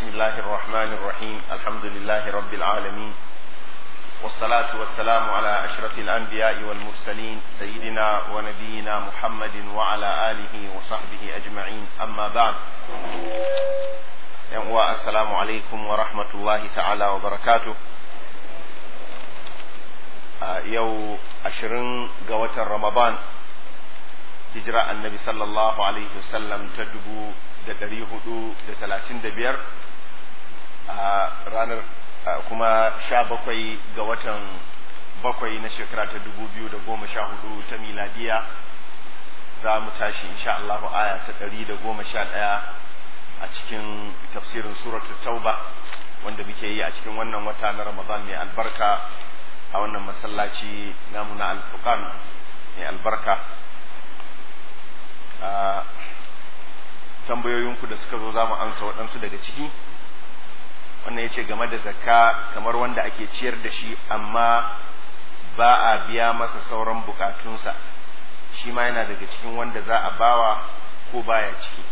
بسم الله الرحمن الرحيم الحمد لله رب العالمين والصلاة والسلام على أشرف الأنبياء والمرسلين سيدنا ونبينا محمد وعلى آله وصحبه أجمعين أما بعد السلام عليكم ورحمة الله تعالى وبركاته yau ashirin ga watan ramadan hijira annabi sallallahu alaihi wasallam ta dubu da dari hudu da talatin da biyar a ranar kuma sha bakwai ga watan bakwai na shekara ta dubu biyu da goma sha hudu ta miladiya za mu tashi insha Allahu aya ta dari da goma sha ɗaya a cikin tafsirin suratul tauba wanda muke yi a cikin wannan wata na ramadan mai albarka a wannan masallaci namu na alfuqan mai albarka tambayoyinku da suka zo za mu amsa waɗansu daga ciki wannan ya ce game da zakka kamar wanda ake ciyar da shi amma ba a biya masa sauran bukatunsa shi ma yana daga cikin wanda za a bawa ko baya ciki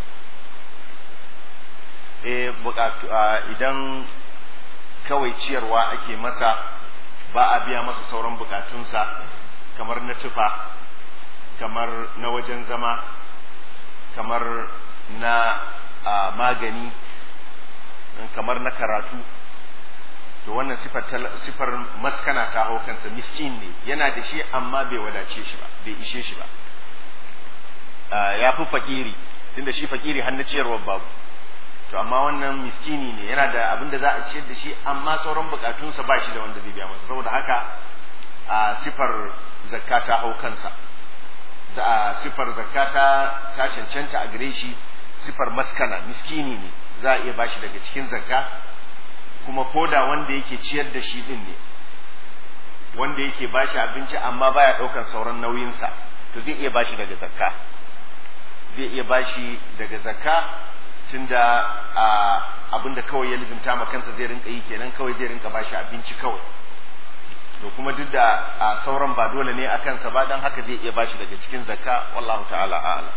e bukatu idan kawai ciyarwa ake masa ba a biya masa sauran bukatunsa kamar na tufa kamar na wajen zama kamar na magani kamar na karatu to wannan sifar, sifar maskana ta hau kansa miskin ne yana da shi amma bai wadace shi ba bai ishe shi ba ya fi fakiri tunda shi fakiri hannu ciyarwar babu to amma wannan miskini ne yana da abin da za a ciyar da shi amma sauran bukatunsa ba shi da wanda zai biya masa saboda haka a sifar zakka ta hau kansa a sifar zakka ta ta cancanta a gare shi sifar maskana miskini ne za a iya bashi daga cikin zakka kuma koda wanda yake ciyar da shi din ne wanda yake bashi abinci amma baya ɗaukar sauran nauyinsa to zai iya bashi daga zakka zai iya bashi daga zakka tunda abinda kawai ya lizimta ma kansa zai rinka yi kenan kawai zai rinka bashi abinci kawai to kuma duk da sauran ba dole ne a kansa ba dan haka zai iya bashi daga cikin zakka wallahu ta'ala a'lam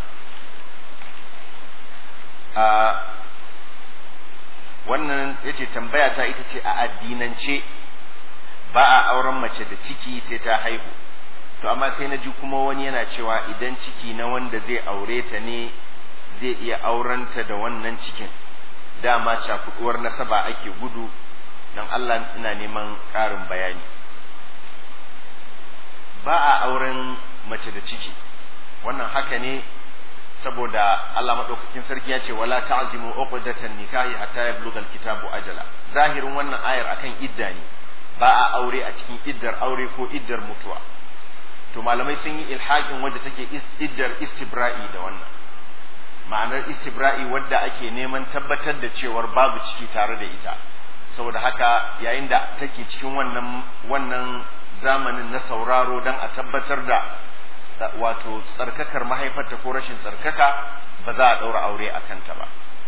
wannan yace tambaya ta ita ce a addinance ba a auren mace da ciki sai ta haihu to amma sai na ji kuma wani yana cewa idan ciki na wanda zai aure ta ne zai iya aurenta da wannan cikin dama cakuduwar nasaba ake gudu don Allah ina neman ƙarin bayani ba a auren mace da ciki wannan haka ne saboda Allah maɗaukakin sarki ya ce wala ta'zimu uqdatan nikahi hatta yablugha alkitabu ajala zahirin wannan ayar akan idda ne ba a aure a cikin iddar aure ko iddar mutuwa to malamai sun yi ilhaƙin wadda take iddar istibra'i da wannan ma'anar istibra'i wadda ake neman tabbatar da cewar babu ciki tare da ita saboda haka yayin da take cikin wannan wannan zamanin na sauraro don a tabbatar da wato tsarkakar mahaifarta ko rashin tsarkaka ba za a ɗaura aure a kanta ba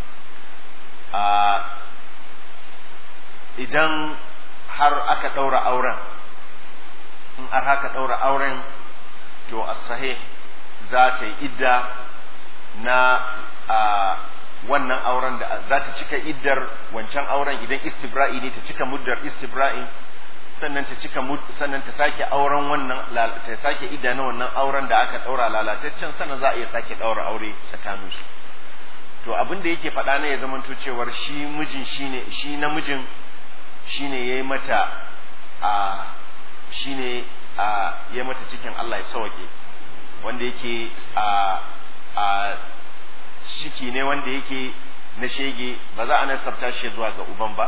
idan har aka ɗaura auren in har haka ɗaura auren to as-sahih za ta yi idda na a wannan auren da za ta cika iddar wancan auren idan istibra'i ne ta cika muddar istibra'i sannan ta cika sannan ta sake auren wannan ta sake idda na wannan auren da aka daura lalataccen sannan za a iya sake daura aure tsakanin su to abin da yake faɗa ne ya zamanto cewar shi mijin shine shi namijin shine yayi mata a shine a yayi mata cikin Allah ya sauke wanda yake a a shiki ne wanda yake na shege ba za a nasabta shi zuwa ga uban ba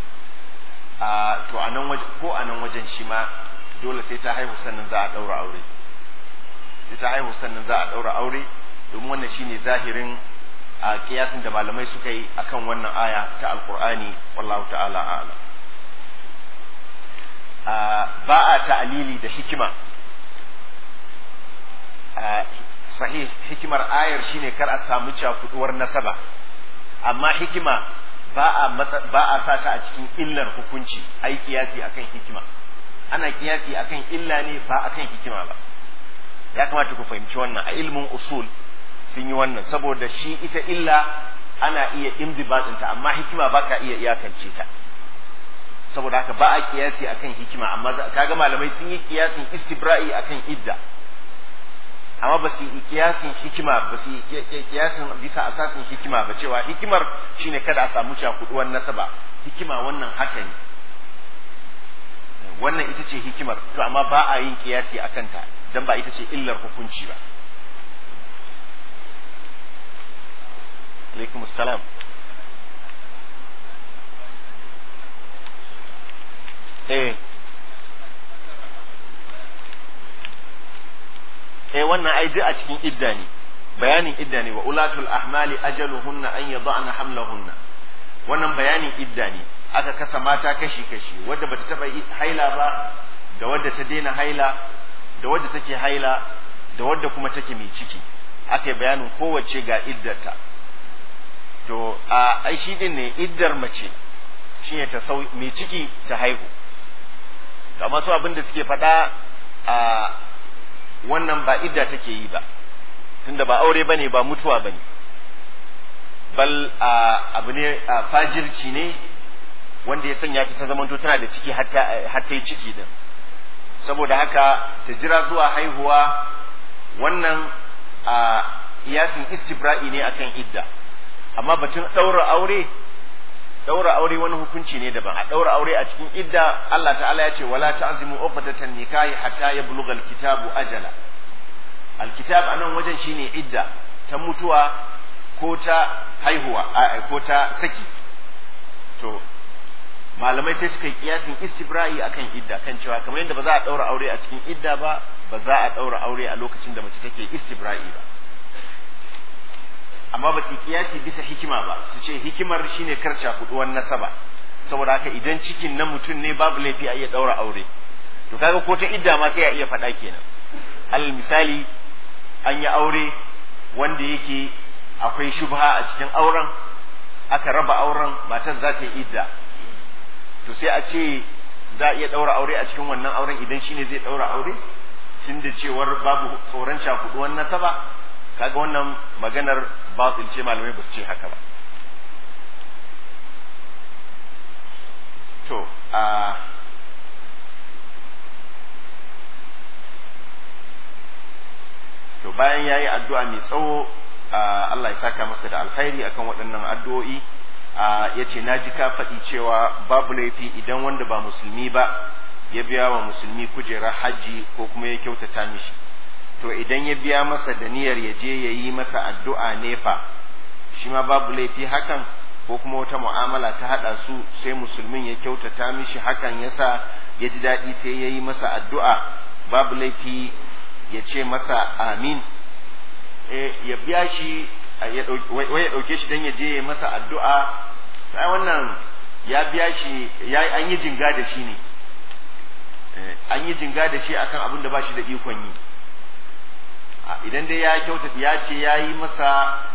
a to a nan wajen ko a nan wajen shi ma dole sai ta haihu sannan za a daura aure sai ta haihu sannan za a daura aure domin wannan shine zahirin a kiyasin da malamai suka yi akan wannan aya ta alqur'ani wallahu ta'ala a'lam ba a ta'alili da hikima sahih hikimar ayar shine kar a samu cakuduwar nasaba amma hikima ba a ba a sa ta a cikin illar hukunci ai kiyasi akan hikima ana kiyasi akan illa ne ba akan hikima ba ya kamata ku fahimci wannan a ilmin usul sun yi wannan saboda shi ita illa ana iya imdibatinta amma hikima ba ka iya iyakance ta saboda haka ba a kiyasi akan hikima amma kaga malamai sun yi kiyasin istibra'i akan idda amma ba su yi kiyasin hikima ba su yi kiyasin bisa asasin hikima ba cewa hikimar shine kada a samu cakuduwar nasaba hikima wannan haka ne wannan ita ce hikimar to amma ba a yin kiyasi akan ta dan ba ita ce illar hukunci ba alaikum salam eh eh wannan ai duk a cikin idda ne bayanin idda ne wa ulatul ahmali ajaluhunna an yada'na hamlahunna wannan bayanin idda ne aka kasa mata kashi kashi wadda bata taba haila ba da wadda ta daina haila da wadda take haila da wadda kuma take mai ciki aka yi bayanin kowace ga iddarta to a ai shi din ne iddar mace shine ta sau mai ciki ta haihu amma su abin da suke faɗa a wannan ba idda take yi ba tunda ba aure bane ba mutuwa bane bal abu ne fajirci ne wanda ya sanya ta ta zamanto tana da ciki har ta yi ciki din saboda haka ta jira zuwa haihuwa wannan a iyasin istibra'i ne akan idda amma batun ɗaura aure ɗaura aure wani hukunci ne daban a ɗaura aure a cikin idda Allah ta'ala ya ce wala ta'zimu uqdatan nikahi hatta yablugha alkitabu ajala alkitab anan wajen shine idda ta mutuwa ko ta haihuwa ko ta saki to malamai sai suka yi kiyasin istibra'i akan idda kan cewa kamar yadda ba za a ɗaura aure a cikin idda ba ba za a ɗaura aure a lokacin da mace take istibra'i ba amma ba su kiyasi bisa hikima ba su ce hikimar shine karca kuduwan nasaba saboda haka idan cikin na mutum ne babu laifi a iya daura aure to kaga ko ta idda ma sai a iya faɗa kenan alal misali an yi aure wanda yake akwai shubha a cikin auren aka raba auren matar za ta yi idda to sai a ce za a iya daura aure a cikin wannan auren idan shine zai daura aure tun da cewar babu tsoron shakuduwan nasaba kaga wannan maganar batil ce malamai ba su ce haka ba to a to bayan yayi addu'a mai tsawo Allah ya saka masa da alkhairi akan waɗannan addu'o'i ya ce na ji ka faɗi cewa babu laifi idan wanda ba musulmi ba ya biya wa musulmi kujerar hajji ko kuma ya kyautata mishi to idan ya biya masa da niyyar ya je ya yi masa addu'a nefa shi ma babu laifi hakan ko kuma wata mu'amala ta haɗa su sai musulmin ya kyautata mishi hakan yasa ya ji daɗi sai ya yi masa addu'a babu laifi ya ce masa amin ya biya shi ya ɗauke shi don ya je ya masa addu'a sai wannan ya biya shi an yi jinga da shi ne an yi jinga da shi akan abin da ba shi da ikon yi idan dai ya kyauta ya ce ya yi masa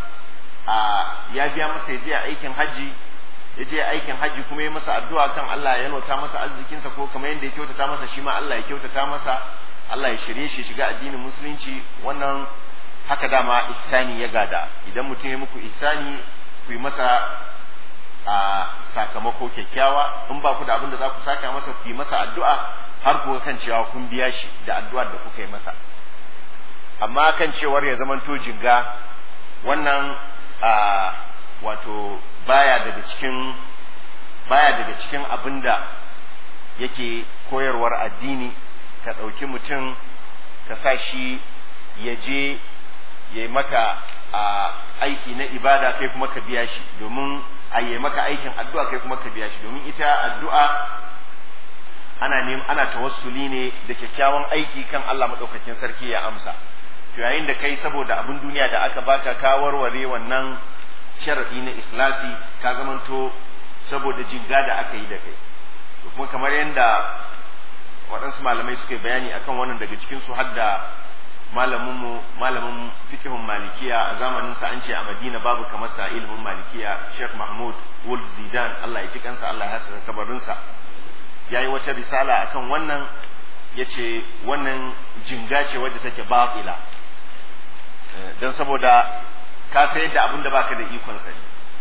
ya biya masa ya je aikin hajji ya je aikin hajji kuma ya masa addu'a kan Allah ya yalwata masa arzikinsa ko kamar yadda ya kyautata masa shi ma Allah ya kyautata masa Allah ya shirye shi shiga addinin musulunci wannan haka dama ihsani ya gada idan mutum ya muku ihsani ku yi masa a sakamako kyakkyawa in ba ku da abin da za ku saka masa ku yi masa addu'a har ku kan cewa kun biya shi da addu'ar da kuka yi masa amma kan cewar ya zamanto jinga wannan a wato baya daga cikin baya daga cikin abin da yake koyarwar addini ka ɗauki mutum ka sa shi ya je ya maka a aiki na ibada kai kuma ka biya shi domin a yi maka aikin addu'a kai kuma ka biya shi domin ita addu'a ana neman ana tawassuli ne da kyakkyawan aiki kan Allah madaukakin sarki ya amsa to yayin da kai saboda abin duniya da aka baka ka warware wannan sharadi na ikhlasi ka zamanto saboda jinga da aka yi da kai to kuma kamar yadda waɗansu malamai suka bayani akan wannan daga cikin su har da malamin mu malamin fiqhun malikiya a zamanin sa an ce a Madina babu kamar sa ilimin malikiya Sheikh Mahmud Wul Zidan Allah ya ji kansa Allah ya saka kabarin sa yayi wata risala akan wannan yace wannan jinga ce wadda take batila dan saboda ka sayar da abin da baka da ikon sa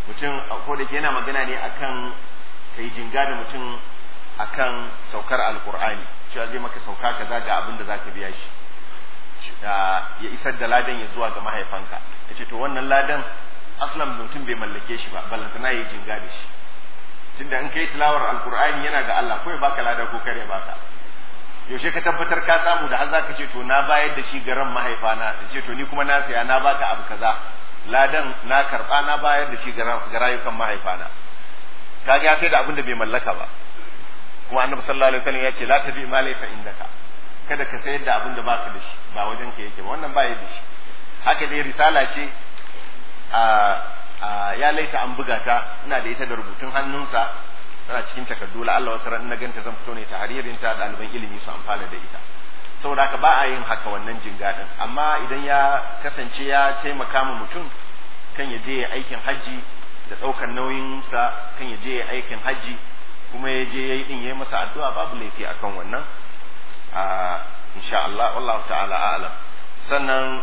mutum ko da ke yana magana ne akan kai jinga da mutum akan saukar alkur'ani cewa zai maka sauka kaza ga abin da zaka biya shi ya isar da ladan ya zuwa ga mahaifanka yace to wannan ladan aslan mutum bai mallake shi ba ballantana ya jinga da shi tunda in kai tilawar alkur'ani yana ga Allah ko ya baka lada ko kare baka yaushe ka tabbatar ka samu da har zaka ce to na bayar da shi garan mahaifana da ce to ni kuma na saya na baka abu kaza ladan na karba na bayar da shi ga rayukan mahaifana kaga ya sai da abin da bai mallaka ba kuma annabi sallallahu alaihi wasallam ya ce la tabi ma laysa indaka kada ka sayar da abin da baka da shi ba wajen ka yake ba wannan ba ya da shi haka dai risala ce a ya laita an buga ta ina da ita da rubutun hannunsa tana cikin takardu la Allah wasu ran na ganta zan fito ne ta haririn ta ɗaliban ilimi su amfana da ita saboda haka ba a yin haka wannan jingadin amma idan ya kasance ya taimaka ma mutum kan ya je ya aikin hajji da ɗaukar nauyinsa kan ya je ya aikin hajji kuma ya je ya yi ɗin ya yi masa addu'a babu laifi akan wannan insha Allah wallahu ta'ala a'lam sannan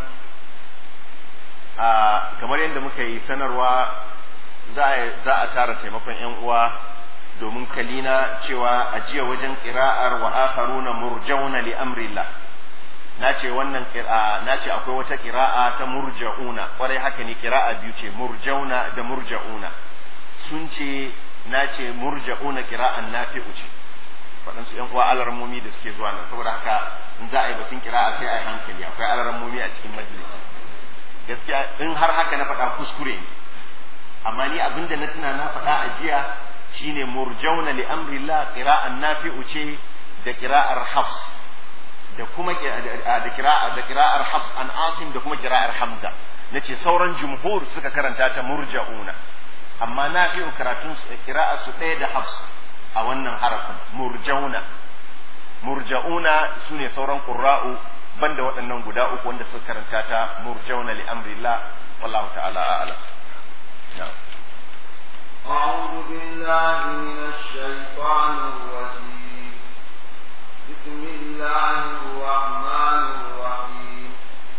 kamar yadda muka yi sanarwa za a tara taimakon 'yan uwa domin kalina cewa a jiya wajen ƙira'ar wa akharuna murjauna li amrillah na ce wannan na ce akwai wata ƙira'a ta murja'una kwarai haka ne ƙira'a biyu ce murjauna da murja'una sun ce na ce murja'una ƙira'an nafi'u ce waɗansu ‘yan uwa alarmomi da suke zuwa nan saboda haka in za a yi batun ƙira'a sai a yi hankali akwai alarmomi a cikin majalisa gaskiya in har haka na faɗa kuskure ne amma ni abinda na tuna na faɗa a jiya shine murjauna li amrillah qira'an nafi'u ce da qira'ar hafs da kuma da qira'a da qira'ar hafs an asim da kuma qira'ar hamza nace sauran jumhur suka karanta ta murja'una amma nafi'u karatun qira'a su ɗaya da hafs a wannan harafin murjauna murja'una sune sauran qurra'u banda waɗannan guda uku wanda suka karanta ta murjauna li amrillah wallahu ta'ala a'lam na'am أعوذ بالله من الشيطان الرجيم بسم الله الرحمن الرحيم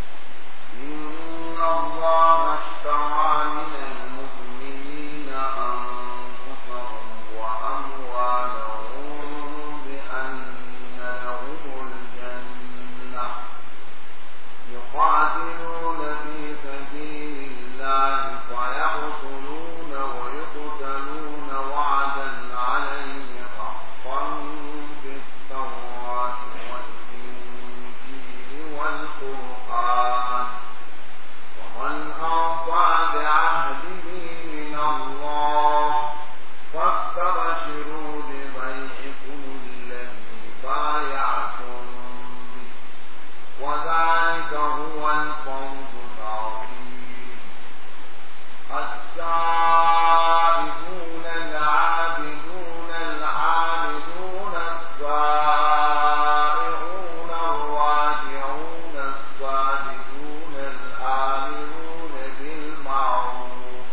إن الله اشترى من المؤمنين أنفسهم وأموالهم بأن لهم الجنة يقاتلون في سبيل الله فيقتلون ويقتلون وعدا عليه حقا في التوراة والإنجيل والقرآن ومن أوفى بعهده من الله فاستبشروا ببيعكم الذي بايعتم به وذلك هو الفوز العظيم التائبون العابدون الحامدون السائحون الراجعون الساجدون الآمرون بالمعروف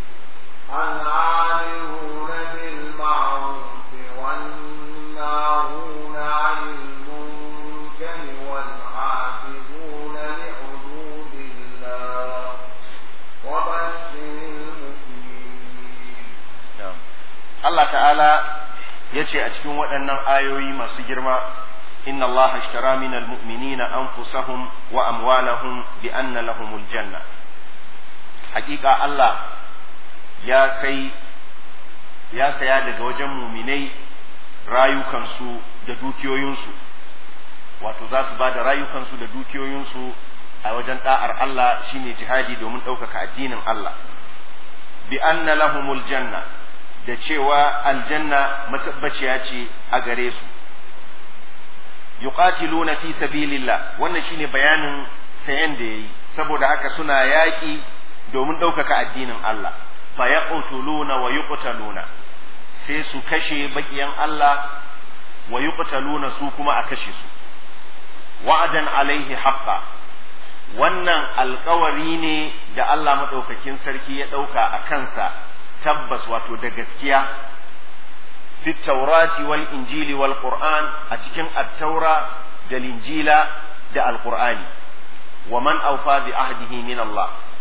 العامرون بالمعروف والناهون عن المنكر والحافظون لحدود الله وبشر المؤمنين Allah ta'ala ya ce a cikin waɗannan ayoyi masu girma inna Allah ashtara minal mu'minina anfusahum wa amwalahum bi anna lahumul janna hakika Allah ya sai ya saya daga wajen muminai rayukansu da dukiyoyinsu wato za su ba da rayukansu da dukiyoyinsu a wajen da'ar Allah shine jihadi domin ɗaukaka addinin Allah bi anna lahumul janna da cewa aljanna matabbaciya ce a gare su yuqatiluna fi sabilillah wannan shine bayanin sayan da yayi saboda haka suna yaƙi domin ɗaukaka addinin Allah fa yaqtuluna wa yuqtaluna sai su kashe bakiyan Allah wa yuqtaluna su kuma a kashe su wa'adan alaihi haqqa wannan alkawari ne da Allah maɗaukakin sarki ya ɗauka a kansa tabbas wato da gaskiya fi taurati wal injili wal qur'an a cikin attaura da linjila da alqur'ani wa man awfa bi ahdihi min Allah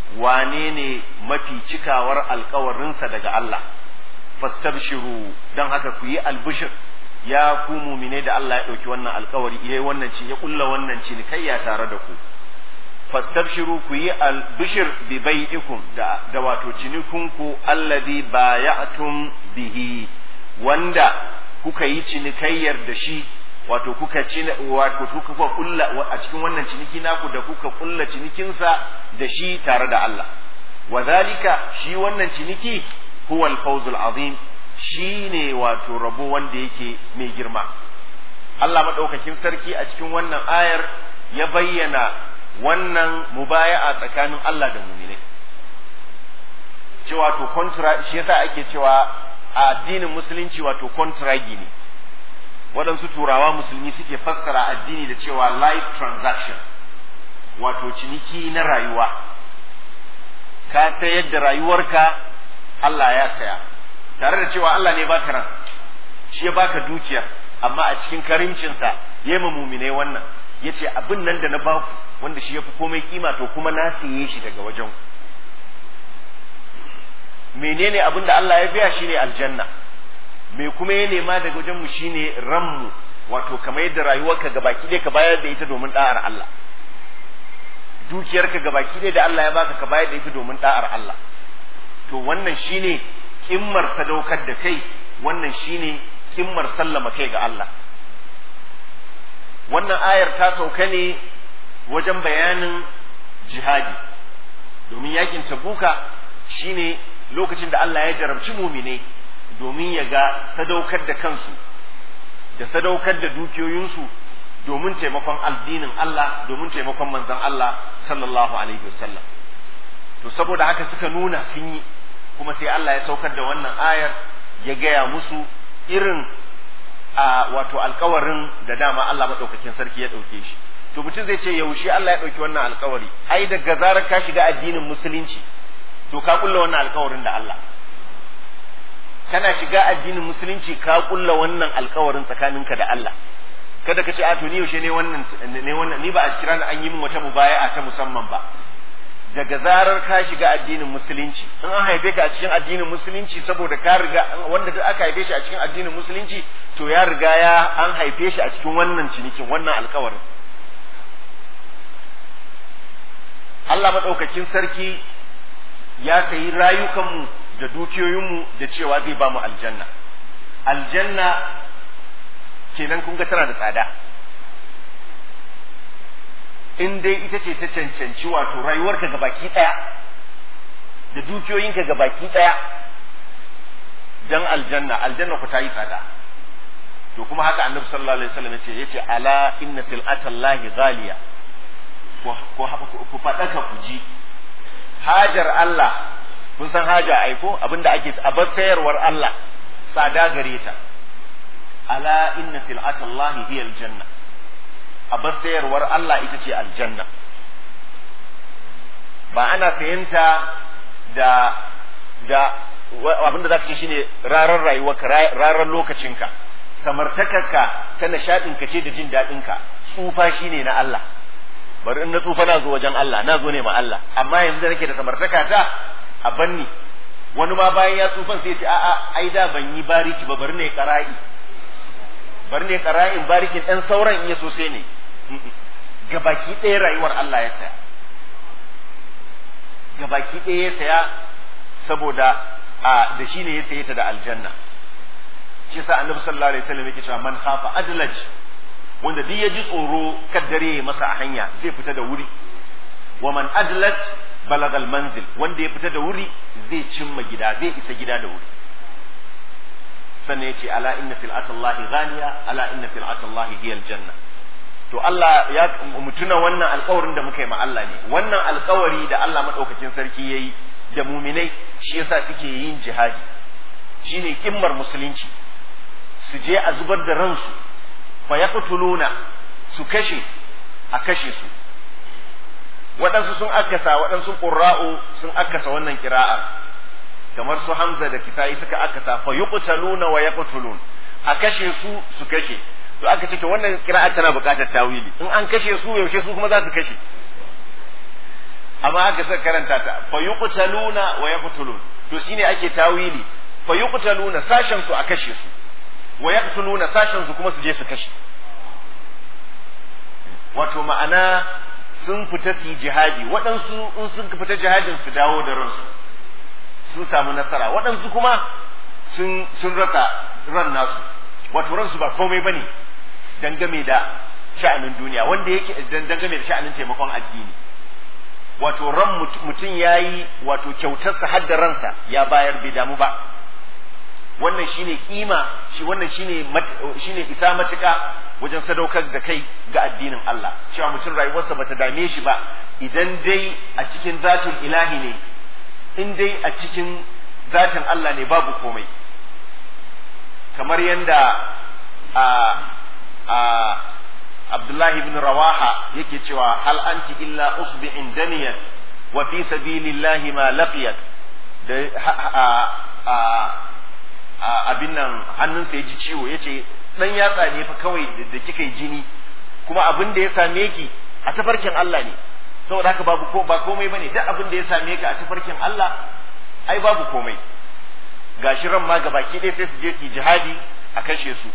wane ne mafi cikawar alkawarinsa daga Allah fastabshiru don haka ku yi albishir ya ku mumine da Allah ya ɗauki wannan alkawari iya wannan ci ya kulla wannan ci ya tare da ku fastabshiru ku yi albishir bi bai'ikum da da wato cinikunku alladhi baya'tum bihi wanda kuka yi cinikayyar da shi wato kuka ci wato kuka kulla a cikin wannan ciniki naku da kuka kulla cinikinsa da shi tare da Allah wa zalika shi wannan ciniki huwa al-fawzul azim shine wato rabo wanda yake mai girma Allah madaukakin sarki a cikin wannan ayar ya bayyana wannan mubaya'a tsakanin Allah da mu'minai cewa to contra shi yasa ake cewa a addinin musulunci wato contragi ne waɗansu turawa musulmi suke fassara addini da cewa life transaction wato ciniki na rayuwa ka sayar da rayuwarka Allah ya saya tare da cewa Allah ne baka ran shi ya baka dukiyar amma a cikin karimcinsa ya ma mumine wannan ya ce abin nan da na baku wanda shi ya fi komai kima to kuma na siye shi daga wajen menene abin da Allah ya biya shine aljanna me kuma ya nema daga wajen mu shine ranmu wato kamar yadda rayuwarka gabaki ɗaya ka bayar da ita domin da'ar Allah dukiyarka gabaki ɗaya da Allah ya baka ka bayar da ita domin da'ar Allah to wannan shine kimmar sadaukar da kai wannan shine kimmar sallama kai ga Allah wannan ayar ta sauka ne wajen bayanin jihadi domin yakin tabuka shine lokacin da Allah ya jarabci mumine domin ya ga sadaukar da kansu da sadaukar da dukiyoyinsu domin taimakon addinin Allah domin taimakon manzon Allah sallallahu alaihi wasallam to saboda haka suka nuna sun yi kuma sai Allah ya saukar da wannan ayar ya gaya musu irin a wato alkawarin da dama Allah maɗaukakin sarki ya ɗauke shi to mutum zai ce yaushe Allah ya ɗauki wannan alkawari ai daga zarar ka shiga addinin musulunci to ka kulla wannan alkawarin da Allah kana shiga addinin musulunci ka kulla wannan alkawarin tsakaninka da Allah kada ka ce a to ni yaushe ne wannan ne wannan ni ba a kira an yi min wata mubaya'a ta musamman ba daga zarar ka shiga addinin musulunci in an haife ka a cikin addinin musulunci saboda ka riga wanda duk aka haife shi a cikin addinin musulunci to ya riga ya an haife shi a cikin wannan cinikin wannan alkawarin Allah maɗaukakin sarki ya sayi rayukanmu da dukiyoyinmu da cewa zai ba mu aljanna aljanna kenan kun ga tana da tsada in dai ita ce ta cancanci wato rayuwarka ga baki ɗaya da dukiyoyinka ga baki ɗaya dan aljanna aljanna ku ta yi tsada to kuma haka annabi sallallahu alaihi wasallam yace yace ala inna sil'atallahi ghaliya ku faɗaka ku ji hajar Allah kun san haja aiko abinda ake a bar sayarwar Allah tsada gare ta ala inna sil'atallahi hiya aljanna a bar sayarwar Allah ita ce aljanna ba ana sayanta da da abinda zaka ce shine rarar rayuwarka rarar lokacinka samartakarka ta nishadinka ce da jin daɗinka tsufa shine na Allah bari in na tsufa na zo wajen Allah na zo ne ma Allah amma yanzu da nake da samartaka ta a banni wani ma bayan ya tsufan sai ya ce a'a ai da ban yi bariki ba bari ne qara'i bari ne qara'in barikin dan sauran in ya so sai ne gabaki ɗaya rayuwar Allah ya saya gabaki ɗaya ya saya saboda a da shi ne ya saye ta da aljanna shi sa annabi sallallahu alaihi wasallam yake cewa man khafa adlaj wanda duk ya ji tsoro kaddare ya masa a hanya zai fita da wuri wa man adlaj balagal manzil wanda ya fita da wuri zai cimma gida zai isa gida da wuri sannan ya ce ala inna sil'atallahi ghaliya ala inna sil'atallahi hiya aljanna to Allah ya mutuna wannan alkawarin da muka yi ma Allah ne wannan alkawari da Allah madaukakin sarki yayi da muminai shi yasa suke yin jihadi shine kimmar musulunci su je a zubar da ransu fa yaqtuluna su kashe a kashe su waɗansu sun akasa waɗansu ƙurra'u sun akasa wannan kira'ar kamar su Hamza da Kisa'i suka akasa fa yuqtaluna wa yaqtulun a kashe su su kashe to aka ce to wannan kira'ar tana buƙatar tawili in an kashe su yaushe su kuma za su kashe amma haka suka karanta ta fa yuqtaluna wa yaqtulun to shine ake tawili fa yuqtaluna sashen su a kashe su wa yaqtuluna sashen su kuma su je su kashe wato ma'ana sun fita su yi jihadi waɗansu in sun fita jihadin su dawo da ransu sun samu nasara waɗansu kuma sun sun rasa ran nasu wato ransu ba komai bane dangane da sha'anin duniya wanda yake dangane da sha'anin taimakon addini wato ran mutum ya yi wato kyautarsa har da ransa ya bayar bai damu ba wannan shine kima shi wannan shine shine isa matuka wajen sadaukar da kai ga addinin Allah cewa mutum rayuwarsa bata dame shi ba idan dai a cikin zatin ilahi ne in dai a cikin zatin Allah ne babu komai kamar yanda a a Abdullahi ibn Rawaha yake cewa hal anti illa usbi'in daniyat wa fi sabilillahi ma laqiyat da abin nan hannunsa ya ji ciwo yace dan yatsa ne fa kawai da kika yi jini kuma abin da ya same ki a tafarkin Allah ne saboda haka babu ko ba komai bane duk abin da ya same ka a tafarkin Allah ai babu komai gashi ran ma gabaki ɗaya sai su je su yi jihadi a kashe su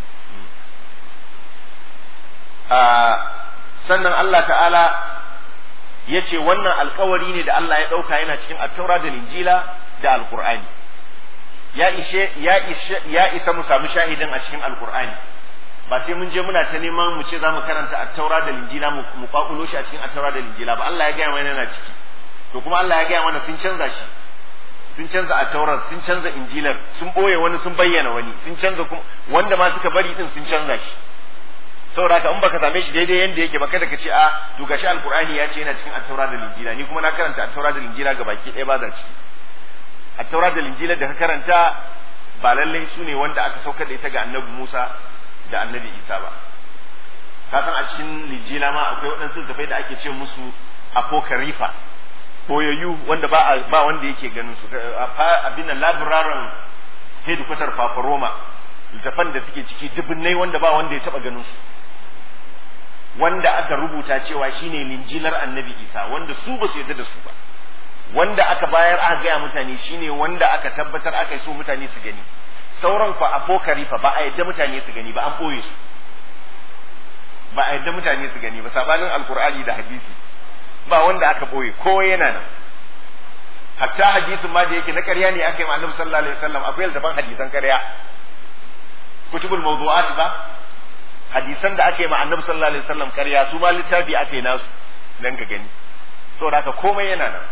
sannan Allah ta'ala ya ce wannan alkawari ne da Allah ya ɗauka yana cikin attaura da linjila da alkur'ani ya ishe ya ishe ya isa mu samu shahidin a cikin alkur'ani ba sai mun je muna ta neman mu ce za mu karanta attaura da linjila mu kwakulo shi a cikin attaura da linjila ba Allah ya gaya mana yana ciki to kuma Allah ya gaya mana sun canza shi sun canza attaurar sun canza injilar sun boye wani sun bayyana wani sun canza kuma wanda ma suka bari din sun canza shi saboda haka in baka same shi daidai yanda yake ba kada ka ce a to gashi alqur'ani ya ce yana cikin at-taura da linjila ni kuma na karanta at-taura da linjila ga baki ɗaya ba da ciki at-taura da linjila da ka karanta ba lallai su ne wanda aka saukar da ita ga annabi Musa da annabi Isa ba ka san a cikin linjila ma akwai waɗansu tafai da ake ce musu apokarifa boyayyu wanda ba ba wanda yake ganin su abin nan labiraran hedikwatar fafaroma littafan da suke ciki dubunnai wanda ba wanda ya taba ganin su wanda aka rubuta cewa shine linjilar annabi isa wanda su ba su yarda da su ba wanda aka bayar aka gaya mutane shine wanda aka tabbatar aka so mutane su gani sauran fa apokarifa ba a yadda mutane su gani ba an boye su ba a yadda mutane su gani ba sabanin alkur'ani da hadisi ba wanda aka boye ko yana nan hatta hadisin ma da yake na ƙarya ne aka yi ma annabi sallallahu alaihi wasallam akwai littafan hadisan ƙarya kutubul mawdu'at ba hadisan da aka yi ma annabi sallallahu alaihi wasallam ƙarya su ma littafi aka yi nasu dan ka gani saboda haka komai yana nan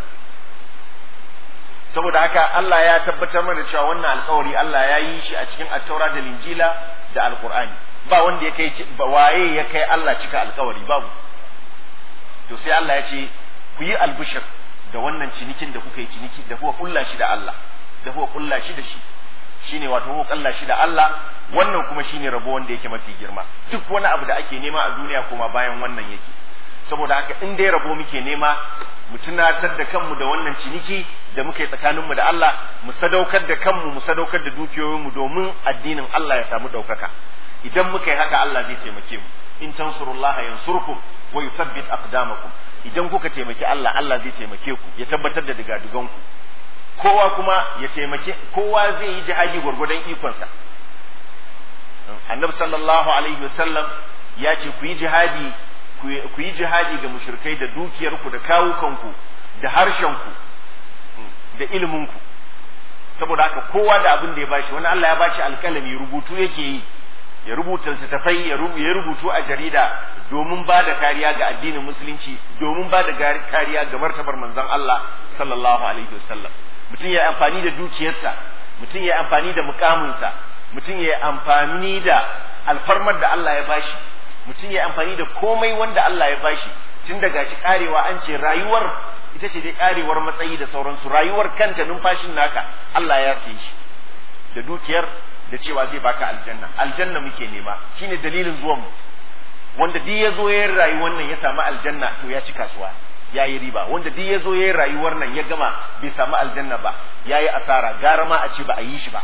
saboda haka Allah ya tabbatar mana cewa wannan alƙawari Allah ya yi shi a cikin at-taura da linjila da alqur'ani ba wanda ya kai waye ya kai Allah cika alƙawari babu to sai Allah ya ce ku yi albushir da wannan cinikin da kuka yi ciniki da kuka kulla shi da Allah da kuka kulla shi da shi shine wato kuka kulla shi da Allah wannan kuma shine rabo wanda yake mafi girma duk wani abu da ake nema a duniya kuma bayan wannan yake saboda haka in dai rabo muke nema mu tunatar da kanmu da wannan ciniki da muka yi tsakaninmu da Allah mu sadaukar da kanmu mu sadaukar da dukiyoyinmu domin addinin Allah ya samu ɗaukaka idan muka yi haka Allah zai taimake mu in tansurullaha yansurkum wa yuthabbit aqdamakum idan kuka taimaki Allah Allah zai taimake ku ya tabbatar da digadugan ku kowa kuma ya taimake kowa zai yi jihadi gwargwadon ikonsa annabi sallallahu alaihi wasallam ya ce ku yi jihadi ku yi jihadi ga mushrikai da dukiyarku da kawukanku da harshenku da ilminku saboda haka kowa da abin da ya bashi wani Allah ya bashi alkalami rubutu yake yi ya rubuta littattafai ya rubutu a jarida domin ba da kariya ga addinin musulunci domin ba da kariya ga martabar manzon Allah sallallahu alaihi wasallam mutum ya amfani da dukiyarsa mutum ya amfani da mukaminsa mutum ya amfani da alfarmar da Allah ya bashi mutum ya amfani da komai wanda Allah ya bashi tun da gashi karewa an ce rayuwar ita ce dai karewar matsayi da sauransu rayuwar kanta numfashin naka Allah ya sayi shi da dukiyar da cewa zai baka aljanna aljanna muke nema shine dalilin zuwan mu wanda duk ya zo ya rayuwar nan ya samu aljanna to ya ci kasuwa ya yi riba wanda duk ya zo ya rayuwar nan ya gama bai samu aljanna ba ya yi asara gara ma a ce ba a yi shi ba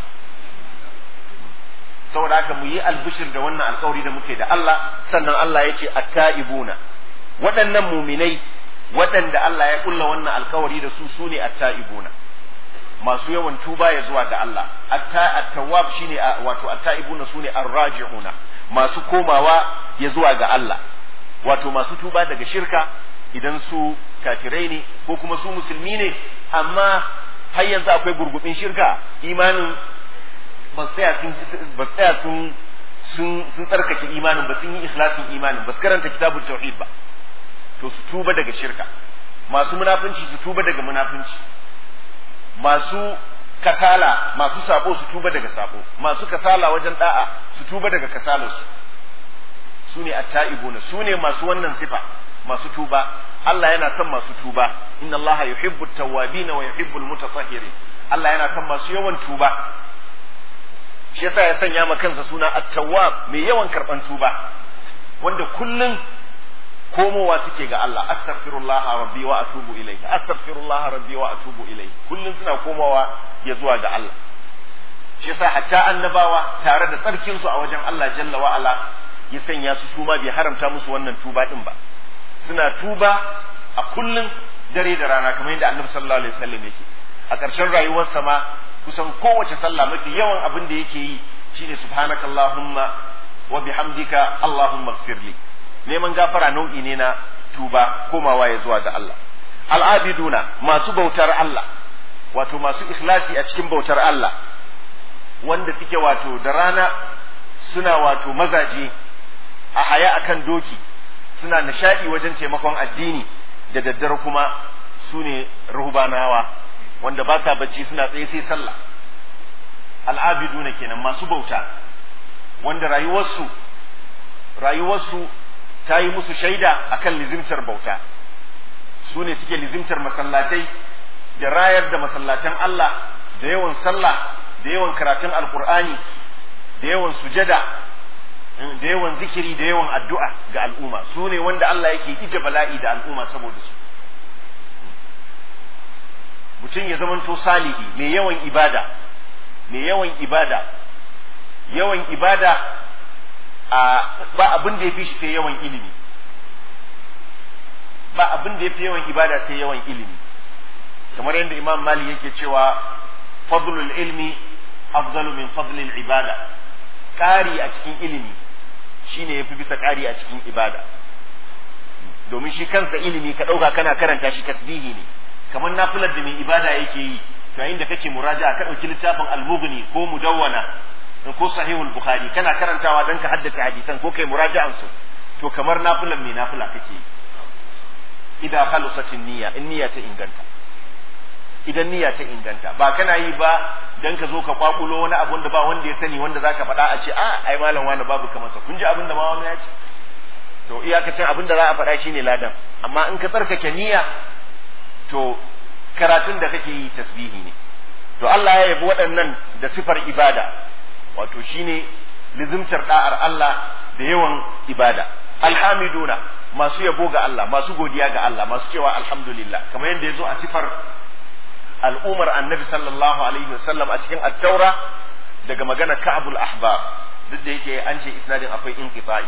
saboda haka mu yi albishir da wannan alkawari da muke da Allah sannan Allah ya ce attaibuna waɗannan muminai waɗanda Allah ya kulla wannan alkawari da su sune at-ta'ibuna masu yawan tuba ya zuwa ga Allah at-tawwab shine wato at-ta'ibuna sune ar-raji'una masu komawa ya zuwa ga Allah wato masu tuba daga shirka idan su kafirai ne ko kuma su musulmi ne amma har yanzu akwai gurgubin shirka imanin ba tsaya sun ba tsaya sun sun sun tsarkake imanin ba sun yi ikhlasin imanin ba su karanta kitabul tauhid ba to su tuba daga shirka masu munafunci su tuba daga munafunci masu kasala masu sabo su tuba daga sabo masu kasala wajen da'a su tuba daga kasalarsu su ne atta'ibuna su ne masu wannan sifa masu tuba Allah yana son masu tuba inna Allah yuhibbu tawwabin wa yuhibbu almutatahhirin Allah yana son masu yawan tuba shi yasa ya sanya ma kansa suna at-tawwab mai yawan karban tuba wanda kullun komowa suke ga Allah astaghfirullah rabbi wa atubu ilayhi astaghfirullah rabbi wa atubu ilayhi kullun suna komowa ya zuwa ga Allah shi yasa hatta annabawa tare da tsarkin su a wajen Allah jalla wa ala ya sanya su su ma bai haramta musu wannan tuba din ba suna tuba a kullun dare da rana kamar yadda annabi sallallahu alaihi wasallam yake a ƙarshen rayuwarsa ma kusan kowace sallah mafi yawan abin da yake yi shine subhanakallahumma wa bihamdika allahumma ighfirli neman gafara nau'i ne na tuba komawa ya zuwa ga Allah al'abiduna masu bautar Allah wato masu ikhlasi a cikin bautar Allah wanda suke wato da rana suna wato mazaje a haya akan doki suna nishadi wajen taimakon addini da daddare kuma su ne ruhbanawa wanda ba sa bacci suna tsaye sai sallah al'abiduna kenan masu bauta wanda rayuwarsu rayuwarsu ta yi musu shaida akan lizimtar bauta su ne suke lizimtar masallatai da rayar da masallatan Allah da yawan sallah da yawan karatun alkur'ani da yawan sujada da yawan zikiri da yawan addu'a ga al'umma su ne wanda Allah yake ije bala'i da al'umma saboda su mutum ya zamanto salihi mai yawan ibada mai yawan ibada yawan ibada a ba abin da ya fi shi sai yawan ilimi ba abin da ya fi yawan ibada sai yawan ilimi kamar yadda imam mali yake cewa fadlul ilmi afdalu min fadlil ibada ƙari a cikin ilimi shine yafi bisa ƙari a cikin ibada domin shi kansa ilimi ka ɗauka kana karanta shi tasbihi ne kamar nafilar da mai ibada yake yi yayin da kake muraja ka ɗauki littafin al-mughni ko mudawwana ko sahihul bukhari kana karantawa dan ka haddace hadisan ko kai muraja'an su to kamar nafilan mai nafila kake yi idan khalusatin niyya in niyya ta inganta idan niyya ta inganta ba kana yi ba dan ka zo ka kwakulo wani abun da ba wanda ya sani wanda zaka faɗa a ce a ai malam wani babu kamar sa kun ji abin da ma wani ya ce to iyakacin abin da za a faɗa shine ladan amma in ka tsarkake niyya to karatun da kake yi tasbihi ne to Allah ya yabi waɗannan da sifar ibada wato shine lizimtar da'ar Allah da yawan ibada alhamiduna masu yabo ga Allah masu godiya ga Allah masu cewa alhamdulillah kamar yadda yazo a sifar al'umar annabi sallallahu alaihi wasallam a cikin at-taura daga magana ka'abul ahbar duk da yake an ce isnadin akwai inqita'i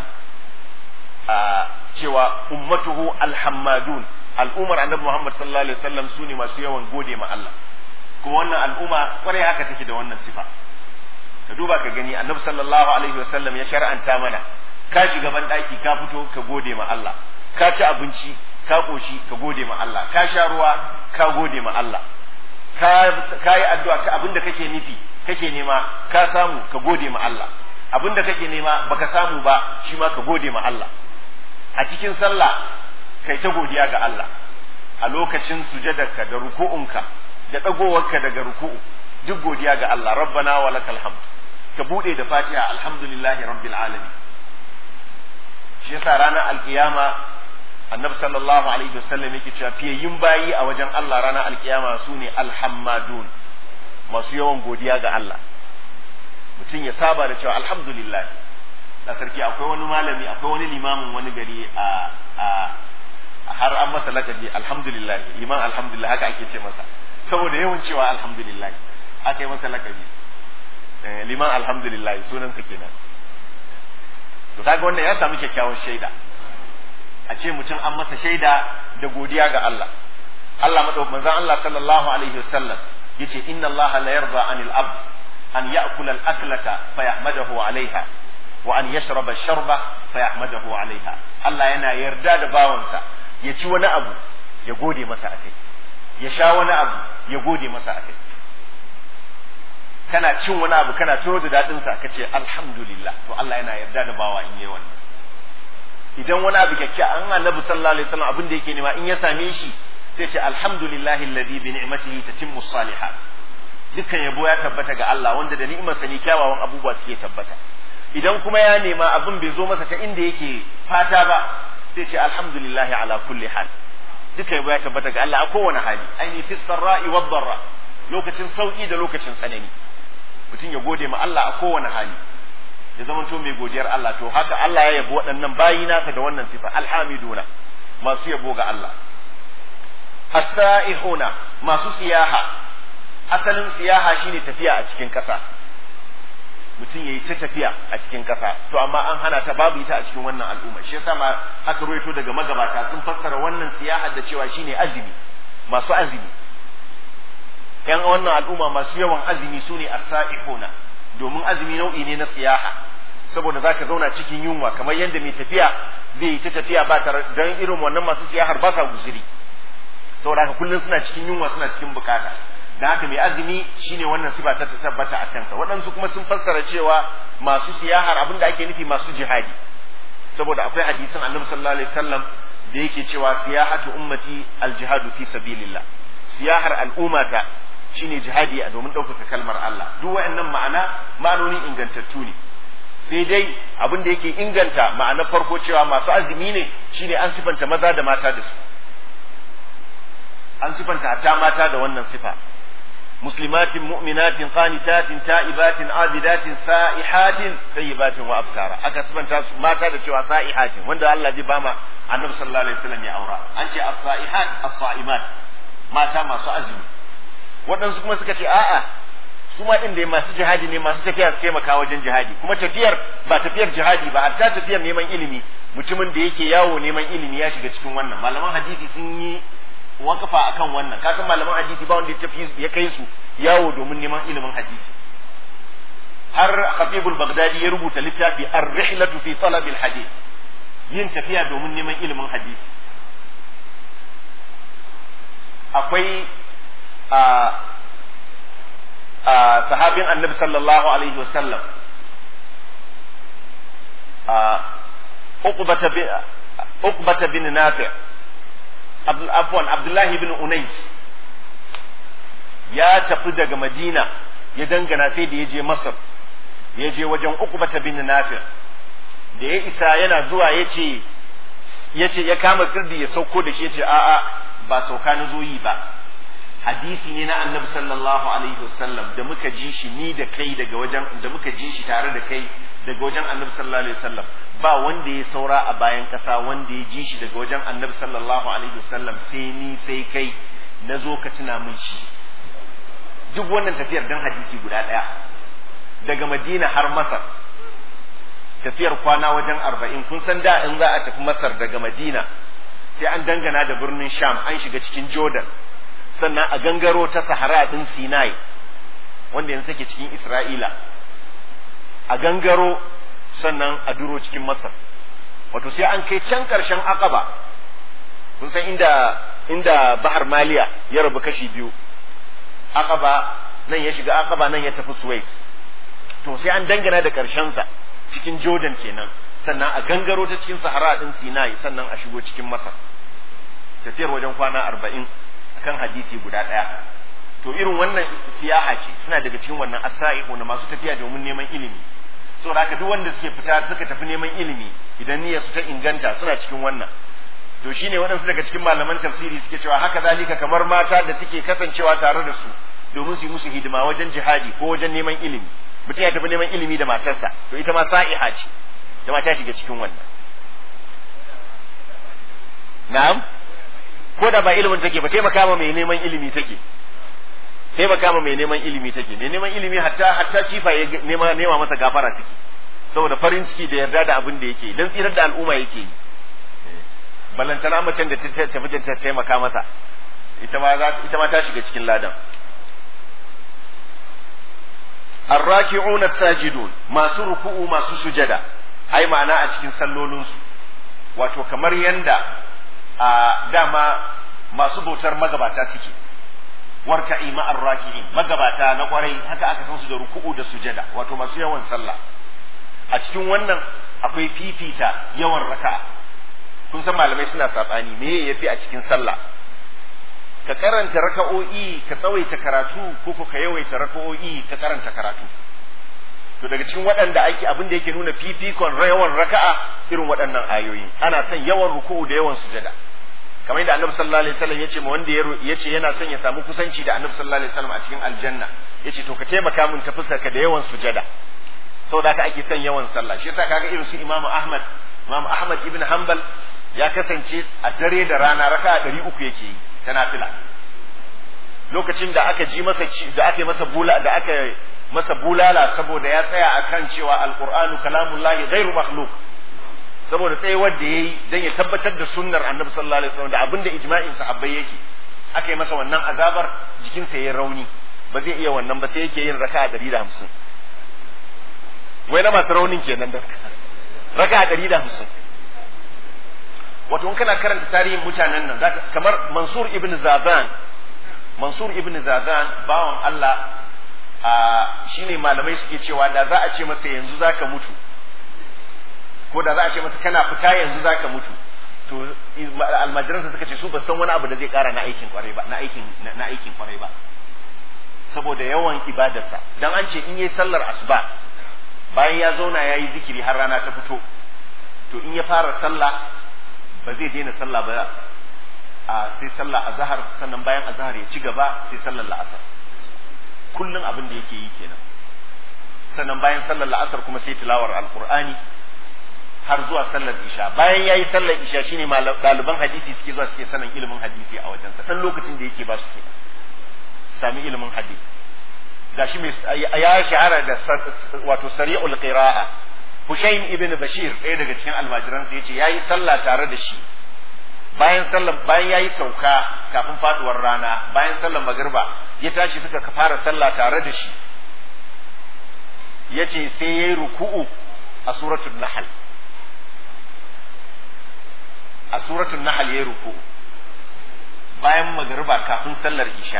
a cewa ummatuhu alhammadun al'umar annabi Muhammad sallallahu alaihi wasallam sune masu yawan gode ma Allah kuma wannan al'umma kwarai haka take da wannan sifa ka duba ka gani annabi sallallahu alaihi wasallam ya shar'anta mana ka shiga ban daki ka fito ka gode ma Allah ka ci abinci ka koshi ka gode ma Allah ka sha ruwa ka gode ma Allah ka yi addu'a ka abinda kake nufi kake nema ka samu ka gode ma Allah abinda kake nema baka samu ba shi ma ka gode ma Allah a cikin sallah kai ta godiya ga Allah a lokacin sujadarka da ruku'unka da dagowarka daga ruku'u duk godiya ga Allah rabbana wa lakal hamd ka bude da fatiha alhamdulillahi rabbil alamin shi yasa ranar alkiyama annabi sallallahu alaihi wasallam yake cewa fiyayyun bayi a wajen Allah ranar alkiyama su ne alhammadun masu yawan godiya ga Allah mutum ya saba da cewa alhamdulillah na sarki akwai wani malami akwai wani limamin wani gari a a har an masa lakabi alhamdulillah liman alhamdulillah haka ake ce masa saboda yawan cewa alhamdulillah aka yi masa lakabi liman alhamdulillah sunansa kenan to kaga wannan ya samu kyakkyawan shaida a ce mutum an masa shaida da godiya ga Allah Allah madaukakin manzon Allah sallallahu alaihi wasallam yace inna Allah la yarda anil abd an ya'kula al-aklata fa yahmadahu alaiha wa an yashraba ash-sharba fa yahmadahu alaiha Allah yana yarda da bawansa ya ci wani abu ya gode masa akai ya sha wani abu ya gode masa akai kana cin wani abu kana tuno da dadin sa kace alhamdulillah to Allah yana yarda da bawa in yi wannan idan wani abu kyakkya an annabi sallallahu alaihi wasallam abin da yake nema in ya same shi sai ce alhamdulillahi alladhi bi ni'matihi tatimmu salihat dukkan yabo ya tabbata ga Allah wanda da ni'imarsa ne kyawawan abubuwa suke tabbata idan kuma ya nema abin bai zo masa ta inda yake fata ba sai ce alhamdulillahi ala kulli hal duka yabo ya tabbata ga Allah a kowane hali aini fi sarra'i wad darra lokacin sauki da lokacin tsanani mutum ya gode ma Allah a kowane hali ya zama to mai godiyar Allah to haka Allah ya yabo waɗannan bayi nasa da wannan sifa alhamiduna masu yabo ga Allah as-sa'ihuna masu siyaha asalin siyaha shine tafiya a cikin ƙasa mutum yayi ta tafiya a cikin ƙasa to amma an hana ta babu ita a cikin wannan al'umma shi yasa ma aka ruwaito daga magabata sun fassara wannan siyaha da cewa shine azumi masu azumi yan wannan al'umma masu yawan azumi sune as-sa'ihuna domin azumi nau'i ne na siyaha saboda zaka zauna cikin yunwa kamar yadda mai tafiya zai yi ta tafiya ba tare dan irin wannan masu siyahar ba sa guzuri saboda haka kullum suna cikin yunwa suna cikin bukata da haka mai azumi shine wannan sifa ta tabbata a kansa waɗansu kuma sun fassara cewa masu siyahar abinda ake nufi masu jihadi saboda akwai hadisin annabi sallallahu alaihi wasallam da yake cewa siyahatu ummati aljihadu fi sabilillah siyahar al'ummata shine jihadi a domin ɗaukaka kalmar Allah duk wayannan ma'ana ma'anoni ingantattu ne sai dai abin da yake inganta ma'anar farko cewa masu azumi ne shine an sifanta maza da mata da su an sifanta hatta mata da wannan sifa muslimatin mu'minatin qanitatin ta'ibatin abidatin sa'ihatin tayyibatin wa abkara aka sifanta su mata da cewa sa'ihatin wanda Allah zai bama annabi sallallahu alaihi wasallam ya aura an ce as-sa'ihat as-sa'imat mata masu azumi waɗansu kuma suka ce a'a su ma ɗin da masu jihadi ne masu tafiya su taimaka wajen jihadi kuma tafiyar ba tafiyar jihadi ba hatta tafiyar neman ilimi mutumin da yake yawo neman ilimi ya shiga cikin wannan malaman hadisi sun yi wakafa akan wannan kasan malaman hadisi ba wanda ya tafi ya kai su yawo domin neman ilimin hadisi har Habibul Baghdadi ya rubuta littafi Ar-Rihlatu fi Talab al-Hadith yin tafiya domin neman ilimin hadisi akwai a a sahabin Annabi sallallahu alaihi wasallam a Uqbata bin Uqbata bin Nafi' afwan Abdullahi bin Unais ya tafi daga Madina ya dangana sai da ya je Masar ya je wajen Uqbata bin Nafi' da ya isa yana zuwa yace yace ya kama sirdi ya sauko da shi yace a'a ba sauka na zo yi ba hadisi ne na Annabi sallallahu alaihi wasallam da muka ji shi ni da kai daga wajen da muka ji shi tare da kai daga wajen Annabi sallallahu alaihi wasallam ba wanda ya saura a bayan kasa wanda ya ji shi daga wajen Annabi sallallahu alaihi wasallam sai ni sai kai na zo ka tuna min shi duk wannan tafiyar dan hadisi guda ɗaya daga Madina har Masar tafiyar kwana wajen arba'in kun san da in za a tafi Masar daga Madina sai an dangana da birnin Sham an shiga cikin Jordan sannan a gangaro ta Sahara din Sinai wanda yanzu take cikin Isra'ila a gangaro sannan a duro cikin Masar wato sai an kai can ƙarshen Aqaba kun san inda inda Bahar Maliya ya rabu kashi biyu Aqaba nan ya shiga Aqaba nan ya tafi Suez to sai an dangana da sa cikin Jordan kenan sannan a gangaro ta cikin Sahara din Sinai sannan a shigo cikin Masar tafiyar wajen kwana arba'in akan hadisi guda ɗaya to irin wannan siyaha ce suna daga cikin wannan asa'ihu na masu tafiya domin neman ilimi saboda haka duk wanda suke fita suka tafi neman ilimi idan niyyar su ta inganta suna cikin wannan to shine waɗansu daga cikin malaman tafsiri suke cewa haka zalika kamar mata da suke kasancewa tare da su domin su yi musu hidima wajen jihadi ko wajen neman ilimi mutum ya tafi neman ilimi da matarsa to ita ma sa'iha ce ita ma ta shiga cikin wannan na'am ko da ba ilimin take ba taimaka ma mai neman ilimi take taimaka ma mai neman ilimi take mai neman ilimi hatta hatta kifa ya nema nema masa gafara ciki saboda farin ciki da yarda da abin da yake dan tsirar da al'umma yake yi ballantana macen da ta tafi ta taimaka masa ita ma za ita ma ta shiga cikin ladan الراكعون الساجدون masu ruku'u masu sujada ai ma'ana a cikin sallolinsu wato kamar yanda a dama masu bautar magabata suke warka'i ma'ar raki'in magabata na kwarai haka aka san su da ruku'u da sujada wato masu yawan sallah a cikin wannan akwai fifita yawan raka'a kun san malamai suna sabani me yafi a cikin sallah ka karanta raka'o'i ka tsawaita karatu ko ko ka yawaita raka'o'i ka karanta karatu to daga cikin waɗanda ake abin da yake nuna fifikon yawan raka'a irin waɗannan ayoyi ana son yawan ruku'u da yawan sujada kamar yadda annabi sallallahu alaihi wasallam yace ma wanda yace yana son ya samu kusanci da annabi sallallahu alaihi wasallam a cikin aljanna yace to ka taimaka min ta ka da yawan sujada saboda haka ake son yawan sallah shi yasa kaga irin su Imam Ahmad Imam Ahmad ibn Hanbal ya kasance a dare da rana raka'a ɗari uku yake yi ta nafila lokacin da aka ji masa da aka masa bula da aka masa bulala saboda ya tsaya akan cewa alqur'anu kalamullahi ghairu makhluq saboda sai wanda yayi dan ya tabbatar da sunnar annabi sallallahu alaihi wasallam da abinda ijma'in sahabbai yake aka yi masa wannan azabar jikinsa yayi rauni ba zai iya wannan ba sai yake yin raka'a 150 wai na masu raunin kenan da raka'a 150 wato in kana karanta tarihin mutanen nan zaka kamar Mansur ibn Zaban Mansur ibn Zaban bawan Allah a shine malamai suke cewa da za a ce masa yanzu zaka mutu ko da za a ce masa kana fita yanzu zaka mutu to almajiransa suka ce su ba san wani abu da zai kara na aikin kwarai ba na aikin na aikin kwarai ba saboda yawan ibadarsa dan an ce in yayi sallar asuba bayan ya zauna yayi zikiri har rana ta fito to in ya fara sallah ba zai daina sallah ba a sai sallah azhar sannan bayan azhar ya ci gaba sai sallar la'asar kullum abin da yake yi kenan sannan bayan sallar la'asar kuma sai tilawar alqur'ani har zuwa sallar isha bayan yayi sallar isha shine ɗaliban hadisi suke zuwa suke sanin ilimin hadisi a wajensa dan lokacin da yake ba su kenan sami ilimin hadisi gashi mai ya shahara da wato sari'ul qira'a Hushayn ibn Bashir ɗaya daga cikin almajiransa yace yayi sallah tare da shi bayan sallar bayan yayi sauka kafin faduwar rana bayan sallar magriba ya tashi suka fara sallah tare da shi yace sai yayi ruku'u a suratul nahl a suratul nahl yayi ruku'u bayan magriba kafin sallar isha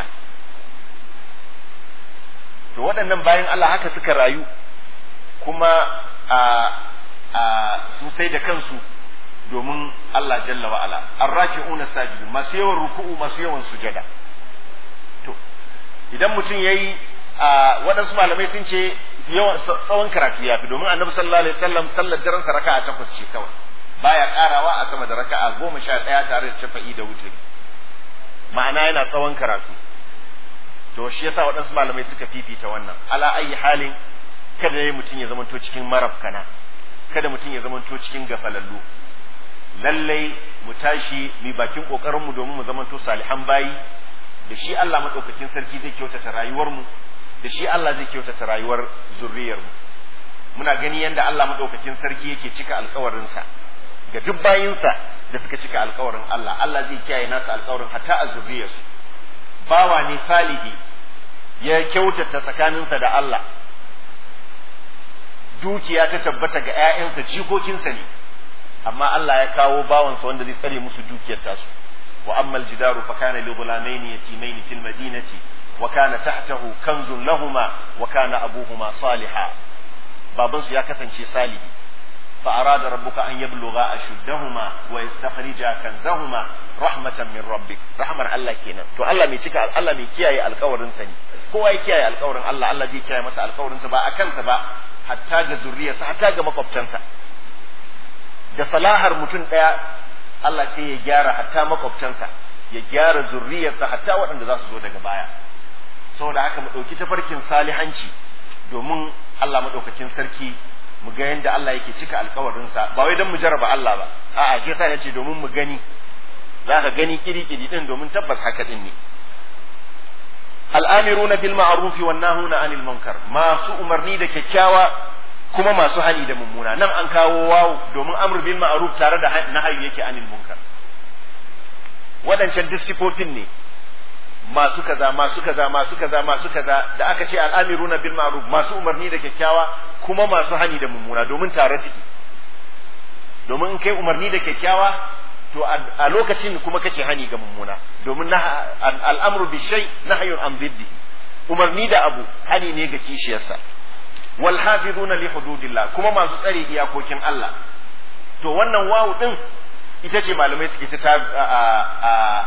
to waɗannan bayan Allah haka suka rayu kuma a a su sai da kansu domin Allah jalla wa ala arraki'una sajidun masu yawan ruku'u masu yawan sujada to idan mutum yayi a waɗansu malamai sun ce yawan tsawon karatu ya fi domin annabi sallallahu alaihi wasallam sallar daren sa raka'a takwas ce kawai baya karawa a sama da raka'a goma sha ɗaya tare da shafa'i da wuturi ma'ana yana tsawon karatu to shi yasa waɗansu malamai suka fifita wannan ala ayi halin kada ya mutum ya zamanto cikin marafkana kada mutum ya zamanto cikin gafalallu lallai mu tashi mu bakin kokarin mu domin mu zamanto salihan bayi da shi Allah madaukakin sarki zai kyautata rayuwar mu da shi Allah zai kyautata rayuwar zurriyar mu muna gani yanda Allah madaukakin sarki yake cika alkawarin sa ga duk bayinsa da suka cika alkawarin Allah Allah zai kiyaye nasa alkawarin hatta a zurriyarsu bawa ne salihi ya kyautata tsakaninsa da Allah dukiya ta tabbata ga ‘ya'yansa jikokinsa ne amma Allah ya kawo bawansa wanda zai tsare musu dukiyar tasu wa ammal jidaru fa kana li ghulamaini yatimaini fil madinati wa kana tahtahu kanzun lahuma wa kana abuhuma saliha baban su ya kasance salihi fa arada rabbuka an yablugha ashuddahuma wa yastakhrija kanzahuma rahmatan min rabbik rahmar Allah kenan to Allah mai cika Allah mai kiyaye alƙawarin sa ne kowa ya kiyaye alƙawarin Allah Allah zai kiyaye masa alƙawarin sa ba a kansa ba hatta ga zuriyarsa hatta ga makwabtansa da salahar mutum ɗaya Allah sai ya gyara hatta makwabtansa ya gyara zuriyarsa hatta waɗanda za su zo daga baya saboda haka mu ɗauki tafarkin salihanci domin Allah maɗaukakin sarki mu ga yadda Allah yake cika alkawarinsa ba wai don mu jarraba Allah ba a'a ke sa ya ce domin mu gani za ka gani kiri-kiri ɗin domin tabbas haka ɗin ne al'amiruna bil ma'rufi wan nahuna anil munkar masu umarni da kyakkyawa kuma masu hani da mummuna nan an kawo wawu domin amr bil ma'ruf tare da nahayi yake anil munkar waɗancan duk sifofin ne masu kaza masu kaza masu kaza masu kaza da aka ce al'amiruna bil ma'ruf masu umarni da kyakkyawa kuma masu hani da mummuna domin tare suke domin in kai umarni da kyakkyawa to a lokacin kuma kake hani ga mummuna domin al'amru bi shay nahyun an ziddi umarni da abu hani ne ga kishiyarsa wal hafizuna li hududillah kuma masu tsare iyakokin Allah to wannan wawu din ita ce malamai suke ta a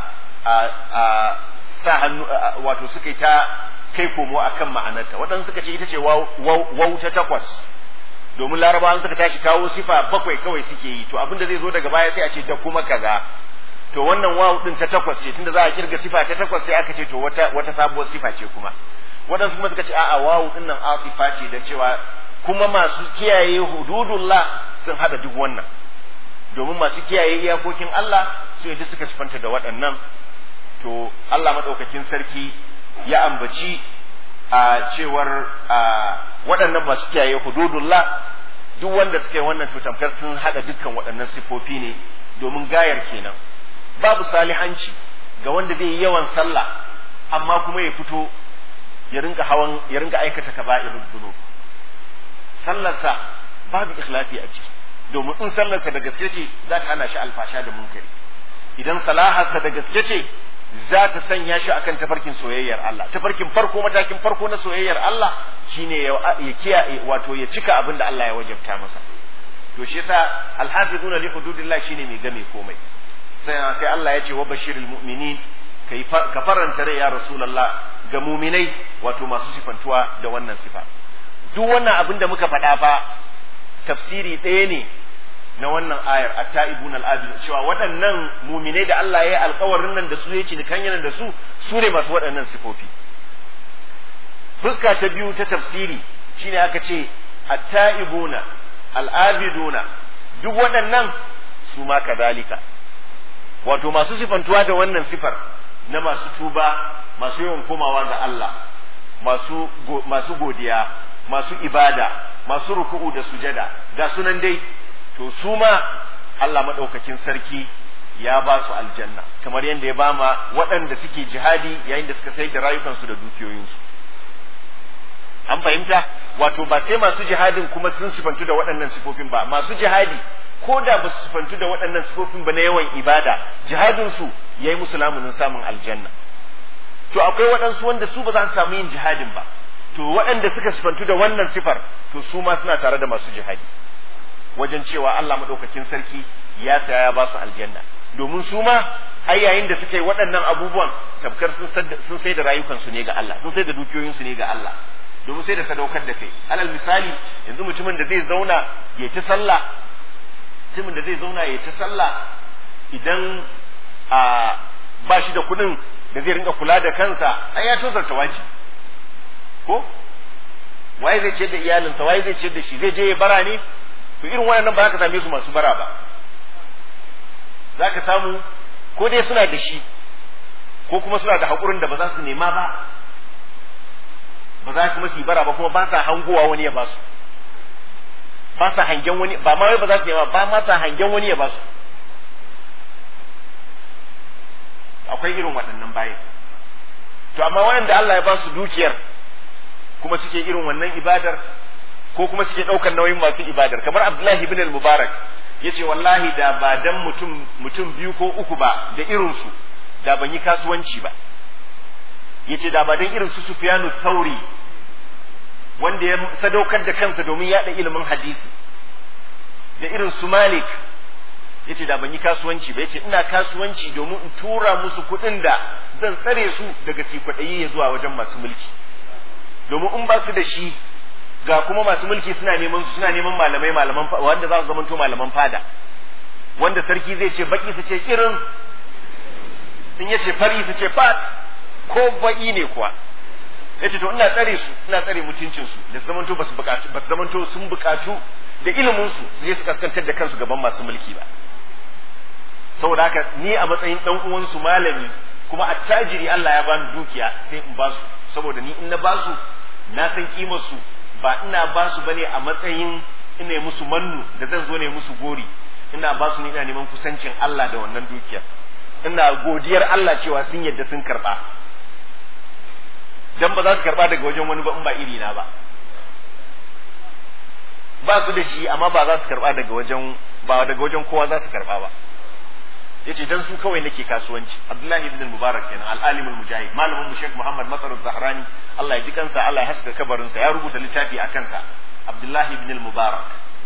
a sa hannu wato suka yi ta kai komo akan ma'anarta waɗansu suka ce ita ce wau ta takwas domin larabawan suka tashi kawo sifa bakwai kawai suke yi to abinda zai zo daga baya sai a ce da kuma kaza to wannan wawu din ta takwas ce tunda za a kirga sifa ta takwas sai aka ce to wata wata sabuwar sifa ce kuma waɗansu kuma suka ce a'a wawu din nan atifa ce da cewa kuma masu kiyaye hududullah sun hada duk wannan domin masu kiyaye iyakokin Allah su yadda suka sifanta da waɗannan to Allah maɗaukakin sarki ya ambaci a cewar waɗannan masu kiyaye hududullah duk wanda suka yi wannan to tamkar sun haɗa dukkan waɗannan sifofi ne domin gayar kenan babu salihanci ga wanda zai yi yawan sallah amma kuma ya fito ya rinka hawan ya rinka aikata kaba'irul dhunub sallarsa babu ikhlasi a ciki domin in sallarsa da gaske ce za ta hana shi alfasha da munkari idan salaharsa da gaske ce za ta sanya shi akan tafarkin soyayyar Allah tafarkin farko matakin farko na soyayyar Allah shine ya kiyaye wato ya cika abin da Allah ya wajabta masa to shi yasa alhafizuna li hududillah shine mai game komai sai sai Allah ya ce wa bashiril mu'minin kai ka faranta rai ya rasulullah ga muminai wato masu sifantuwa da wannan sifa duk wannan abin da muka faɗa fa tafsiri ɗaya ne na wannan ayar at-ta'ibun al-abid cewa waɗannan muminai da Allah ya yi alƙawarin nan da su ya ci kan da su su ne masu waɗannan sifofi fuska ta biyu ta tafsiri shine aka ce at-ta'ibuna al-abiduna duk waɗannan su ma kadalika wato masu sifantuwa da wannan sifar na masu tuba masu yawan komawa ga Allah masu masu godiya masu ibada masu ruku'u da sujada ga sunan dai to su ma Allah maɗaukakin sarki ya ba su aljanna kamar yadda ya bama waɗanda suke jihadi yayin da suka sai da rayukansu da dukiyoyinsu an fahimta wato ba sai masu jihadin kuma sun sifantu da waɗannan sifofin ba masu jihadi ko da ba su sifantu da waɗannan sifofin ba na yawan ibada jihadinsu ya yi musu lamunin samun aljanna to akwai waɗansu wanda su ba za su samu yin jihadin ba to waɗanda suka sifantu da wannan sifar to su ma suna tare da masu jihadi wajen cewa Allah maɗaukakin sarki ya saya ya ba su aljanna domin su ma ai yayin da suka yi waɗannan abubuwan tabkar sun sai da rayukansu ne ga Allah sun sai da dukiyoyinsu ne ga Allah domin sai da sadaukar da kai alal misali yanzu mutumin da zai zauna ya ci sallah mutumin da zai zauna ya ci sallah idan a ba shi da kuɗin da zai rinka kula da kansa ai ya tozarta waji ko waye zai ciyar da iyalinsa waye zai ciyar da shi zai je ya bara ne to irin waɗannan ba za ka same su masu bara ba za ka samu ko dai suna da shi ko kuma suna da haƙurin da ba za su nema ba ba za kuma su yi bara ba kuma ba sa hangowa wani ya ba su ba sa hangen wani ba ma wai ba za su nema ba ma sa hangen wani ya ba su akwai irin waɗannan bayan to amma waɗanda Allah ya ba su dukiyar kuma suke irin wannan ibadar ko kuma suke ɗaukar nauyin masu ibadar kamar Abdullahi ibn al-Mubarak yace wallahi da ba dan mutum mutum biyu ko uku ba da irinsu da ban yi kasuwanci ba yace da ba dan irin su Sufyanu Thauri wanda ya sadaukar da kansa domin yaɗa ilimin hadisi da irin su Malik yace da ban yi kasuwanci ba yace ina kasuwanci domin in tura musu kuɗin da zan tsare su daga sikwaɗayi ya zuwa wajen masu mulki domin in ba su da shi ga kuma masu mulki suna neman su suna neman malamai malaman wanda za su zamanto malaman fada wanda sarki zai ce baki su ce irin in ya ce fari su ce fat ko baki ne kuwa ya ce to ina tsare su ina tsare mutuncin su da su zamanto ba su bukatu ba su zamanto sun bukatu da ilimin su su je su kaskantar da kansu gaban masu mulki ba saboda haka ni a matsayin dan uwan su malami kuma attajiri Allah ya bani dukiya sai in ba su saboda ni in na ba su na san kimar su ba ina ba su bane a matsayin ina yi musu mannu da zan zo ne musu gori ina ba su ne ina neman kusancin Allah da wannan dukiyar ina godiyar Allah cewa sun yadda sun karba dan ba za su karba daga wajen wani ba in ba iri na ba ba su da shi amma ba za su karba daga wajen ba daga wajen kowa za su karba ba yace dan su kawai nake kasuwanci Abdullahi ibn Mubarak kenan al-alim al-mujahid malamin mu Sheikh Muhammad Matsar Zahrani Allah ya ji kansa Allah ya haska kabarin sa ya rubuta littafi a kansa Abdullahi ibn Mubarak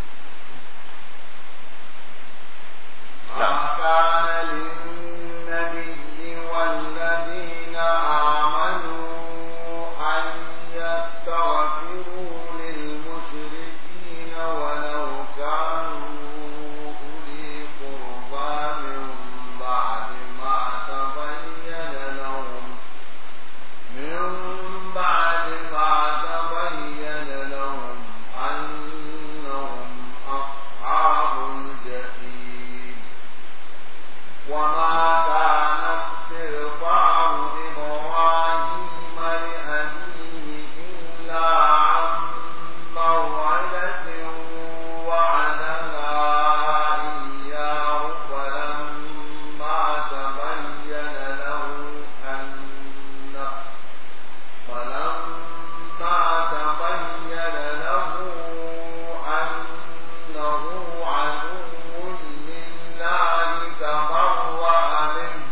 ما كان للنبي والذين آمنوا أن يستغفروا للمشركين ولو كانوا أولي قربى من بعد ما تبين لهم من بعد ما تبين لهم أنهم أصحاب الجحيم وما كان استغفار إبراهيم لأبيه إلا عن موعدة وعدها إياه فلما تبين له أنه فلما تبين له أنه عدو لله تبرأ منه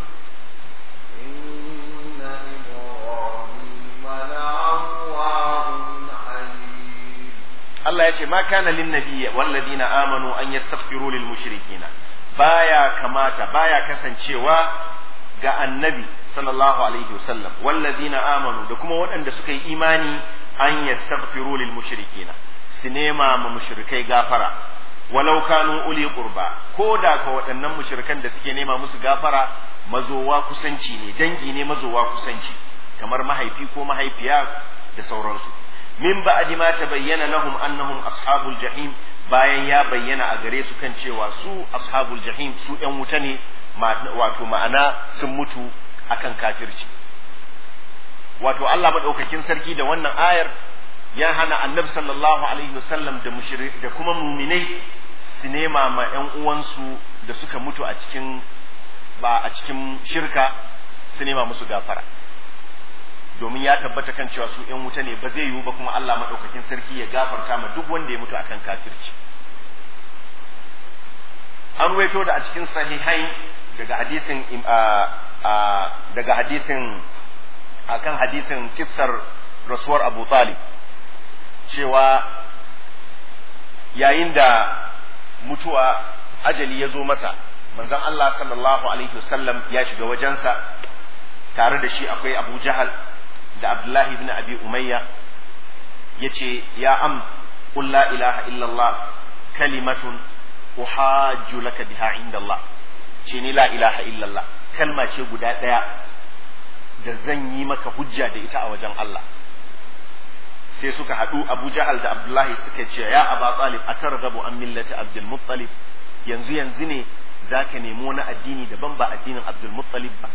إن إبراهيم لأواه حليم Allah ya ce ma kana lin nabiyyi walladina amanu an yastaghfiru lil mushrikina baya kamata baya kasancewa ga annabi sallallahu alaihi wasallam walladina amanu da kuma waɗanda suka yi imani an yastaghfiru lil mushrikina su nema ma mushrikai gafara walau kanu uli qurba ko da ka waɗannan mushrikan da suke nema musu gafara mazowa kusanci ne dangi ne mazowa kusanci kamar mahaifi ko mahaifiya da sauransu min ba'di ma tabayyana lahum annahum ashabul jahim bayan ya bayyana a gare su kan cewa su ashabul jahim su ɗan wuta ne wato ma'ana sun mutu akan kafirci wato Allah madaukakin sarki da wannan ayar ya hana annabi sallallahu alaihi wasallam da mushrik da kuma muminai su nema ma ƴan uwansu da suka mutu a cikin ba a cikin shirka su nema musu gafara domin ya tabbata kan cewa su ƴan wuta ne ba zai yiwu ba kuma Allah madaukakin sarki ya gafarta ma duk wanda ya mutu akan kafirci an ruwaito da a cikin sahihai daga hadisin daga hadisin akan hadisin kissar rasuwar Abu Talib cewa yayin da mutuwa ajali ya zo masa manzon Allah sallallahu alaihi wasallam ya shiga wajensa tare da shi akwai Abu Jahal da Abdullahi ibn Abi Umayya yace ya am qul la ilaha illallah kalimatun uhajju laka biha inda Allah ce ni la ilaha illallah kalma ce guda ɗaya da zan yi maka hujja da ita a wajen Allah sai suka haɗu Abu Jahal da Abdullahi suka ce ya Aba Talib atarghabu an millati Abdul Muttalib yanzu yanzu ne zaka nemi wani addini daban ba addinin Abdul Muttalib ba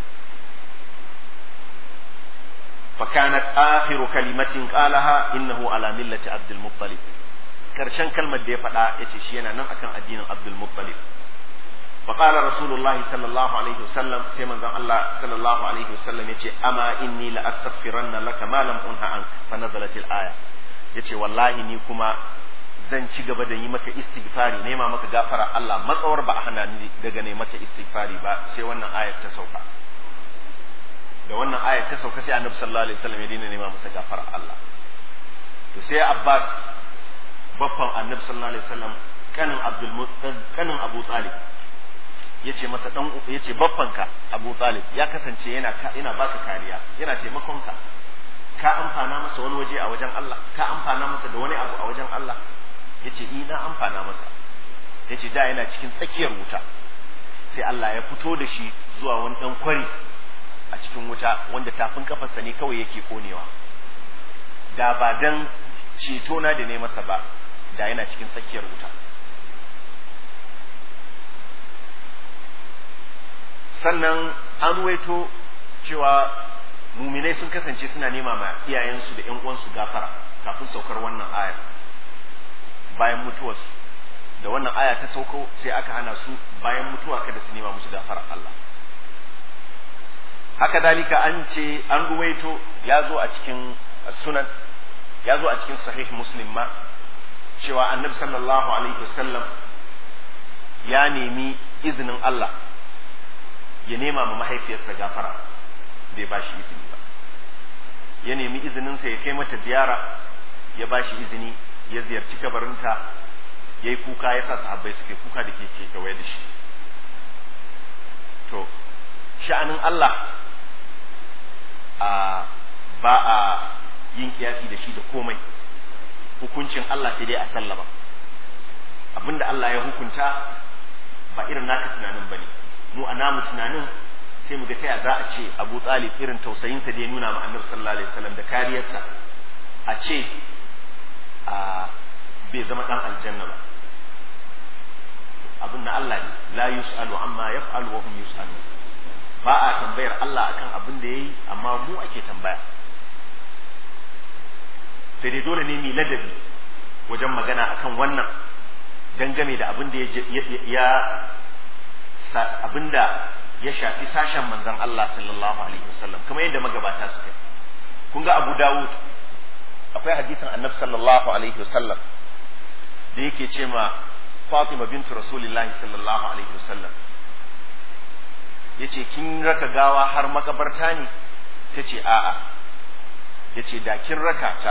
فكانت آخر كلمة قالها إنه على ملة عبد المطلب karshen kalmar da ya faɗa ya ce shi yana nan akan addinin Abdul Muttalib فقال رسول الله صلى الله عليه وسلم سيما زن الله صلى الله عليه وسلم يتي أما إني لأستغفرن لك ما لم أنه عنك فنزلت الآية يتي والله ني كما zan ci gaba da yi maka istighfari nema maka gafara Allah matsawar ba a hana ni daga ne maka istighfari ba sai wannan ayat ta sauka da wannan ayat ta sauka sai Annabi sallallahu alaihi wasallam ya dina nema masa gafara Allah to sai Abbas baffan Annabi sallallahu alaihi wasallam kanin Abdul kanin Abu Talib yace masa dan yace baffanka Abu Talib ya kasance yana yana baka kariya yana taimakon ka ka amfana masa wani waje a wajen Allah ka amfana masa da wani abu a wajen Allah yace i na amfana masa yace da yana cikin tsakiyar wuta sai Allah ya fito da shi zuwa wani dan kwari a cikin wuta wanda tafin kafarsa ne kawai yake konewa da ba dan ceto na da ne masa ba da yana cikin tsakiyar wuta sannan an ruwaito cewa muminai sun kasance suna nema ma iyayensu da ƴan uwansu gafara kafin saukar wannan aya bayan mutuwarsu da wannan aya ta sauko sai aka hana su bayan mutuwa kada su nema musu gafara Allah haka dalika an ce an ruwaito ya zo a cikin sunan ya zo a cikin sahih muslim ma cewa annabi sallallahu alaihi wasallam ya nemi izinin Allah ya nema ma mahaifiyarsa gafara bai ba shi izini ba ya nemi izininsa ya kai mata ziyara ya ba shi izini ya ziyarci kabarinta ya yi kuka ya sa sahabbai suke kuka da ke ke kewaye da shi to sha'anin Allah a ba a yin kiyasi da shi da komai hukuncin Allah sai dai a sallama abinda Allah ya hukunta ba irin naka tunanin bane mu a namu tunanin sai mu ga sai za a ce Abu Talib irin tausayinsa da ya nuna ma Annabi sallallahu alaihi wasallam da kariyarsa a ce a bai zama dan aljanna ba abin na Allah ne la yus'alu amma yaf'alu wa hum yus'alu ba a tambayar Allah akan abin da yayi amma mu ake tambaya sai dai dole ne mu ladabi wajen magana akan wannan dangane da abin da ya abin da ya shafi sashen manzon Allah sallallahu alaihi wasallam kamar yadda magabata suka kun ga Abu Dawud akwai hadisin Annabi sallallahu alaihi wasallam da yake ce ma Fatima bintu Rasulillahi sallallahu alaihi wasallam yace kin raka gawa har makabarta ne tace a'a yace da kin raka ta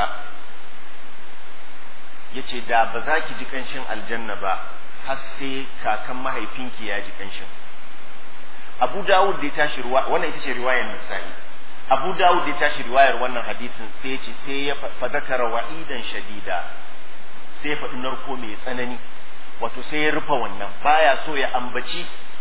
yace da ba za ki ji kanshin aljanna ba har sai kakan mahaifinki ya ji kanshin Abu Dawud da ya tashi ruwa wannan ita ce riwayar Nasa'i Abu Dawud da ya tashi riwayar wannan hadisin sai ya ce sai ya fadakara wa'idan shadida sai ya faɗi narko mai tsanani wato sai ya rufe wannan baya so ya ambaci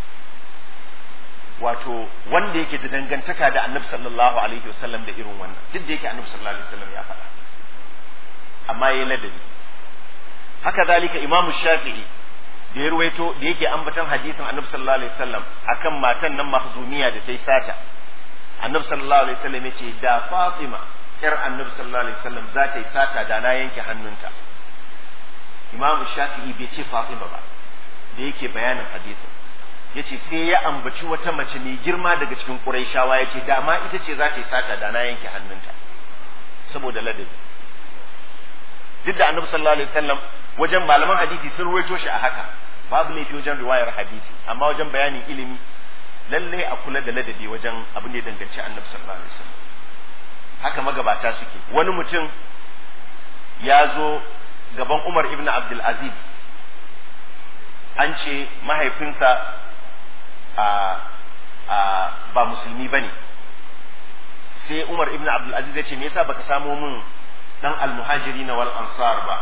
wato wanda yake da dangantaka da annabi sallallahu alaihi wasallam da irin wannan duk da yake annabi sallallahu alaihi wasallam ya faɗa amma yayi ladabi haka zalika imamu shafi'i da ya ruwaito da yake ambatan hadisin annabi sallallahu alaihi wasallam akan matan nan mahzumiya da ta yi sata annabi sallallahu alaihi wasallam ya ce da fatima yar annabi sallallahu alaihi wasallam za ta yi sata da na yanke hannunta imamu shafi'i bai ce fatima ba da yake bayanin hadisin ya ce sai ya ambaci wata mace mai girma daga cikin ƙuraishawa ya ce dama ita ce za ta yi sata da na yanke hannunta saboda ladabi duk da annabi sallallahu alaihi wasallam wajen malaman hadisi sun ruwaito shi a haka babu laifi wajen riwayar hadisi amma wajen bayanin ilimi lalle a kula da ladabi wajen abin da ya danganci annabi sallallahu alaihi wasallam haka magabata suke wani mutum ya zo gaban Umar ibn Abdul Aziz an ce mahaifinsa a a ba musulmi bane sai Umar ibn Abdul Aziz ya ce me yasa baka samo min dan al-muhajirin wal ansar ba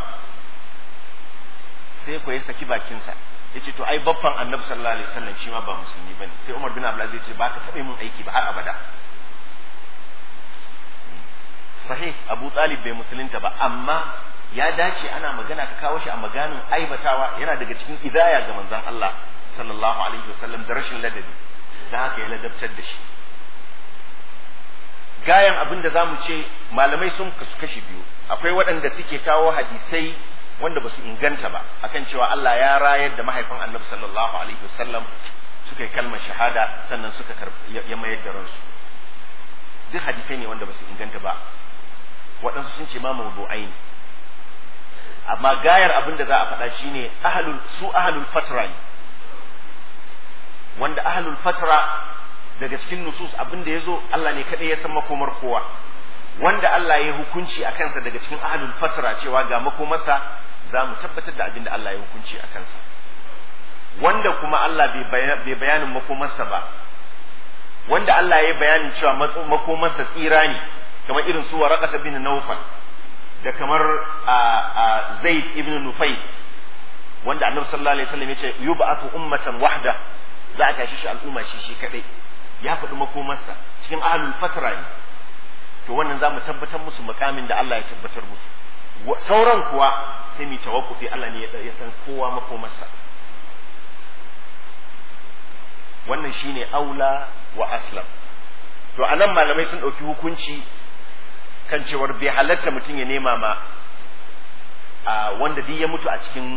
sai ko ya saki bakinsa yace to ai babban annabi sallallahu alaihi wasallam shi ma ba musulmi bane sai Umar bin Abdul Aziz ya ce ba ka taɓa min aiki ba har abada sahih Abu Talib bai musulunta ba amma ya dace ana magana ka kawo shi a maganin aibatawa yana daga cikin idaya ga manzon Allah sallallahu alaihi wasallam da rashin ladabi da haka ya ladabtar da shi gayan abin da zamu ce malamai sun kasu kashi biyu akwai waɗanda suke kawo hadisai wanda ba su inganta ba akan cewa Allah ya rayar da mahaifin Annabi sallallahu alaihi wasallam suka yi kalmar shahada sannan suka ya mayar da ransu duk hadisai ne wanda ba su inganta ba waɗansu sun ce ma mawdu'ai ne amma gayar abin da za a faɗa shine ahlul su ahlul fatra ne wanda ahlul fatra daga cikin nusus abin da ya zo Allah ne kaɗai ya san makomar kowa wanda Allah ya hukunci a kansa daga cikin ahlul fatra cewa ga makomarsa za mu tabbatar da abin da Allah ya hukunci a kansa wanda kuma Allah bai bayanin makomarsa ba wanda Allah ya bayanin cewa makomarsa tsira ne kamar irin su waraqata bin nawfal da kamar a zaid ibn nufayl wanda annabi sallallahu alaihi wasallam ya ce yub'atu ummatan wahda za a tashi shi al'umma shi shi kadai ya faɗi makomarsa cikin ahlul fatra ne to wannan za mu tabbatar musu makamin da Allah ya tabbatar musu sauran kuwa sai mu tawakkufi Allah ne ya san kowa makomarsa wannan shine aula wa aslam to anan malamai sun ɗauki hukunci kan cewar bai halatta mutum ya nema ma a wanda duk ya mutu a cikin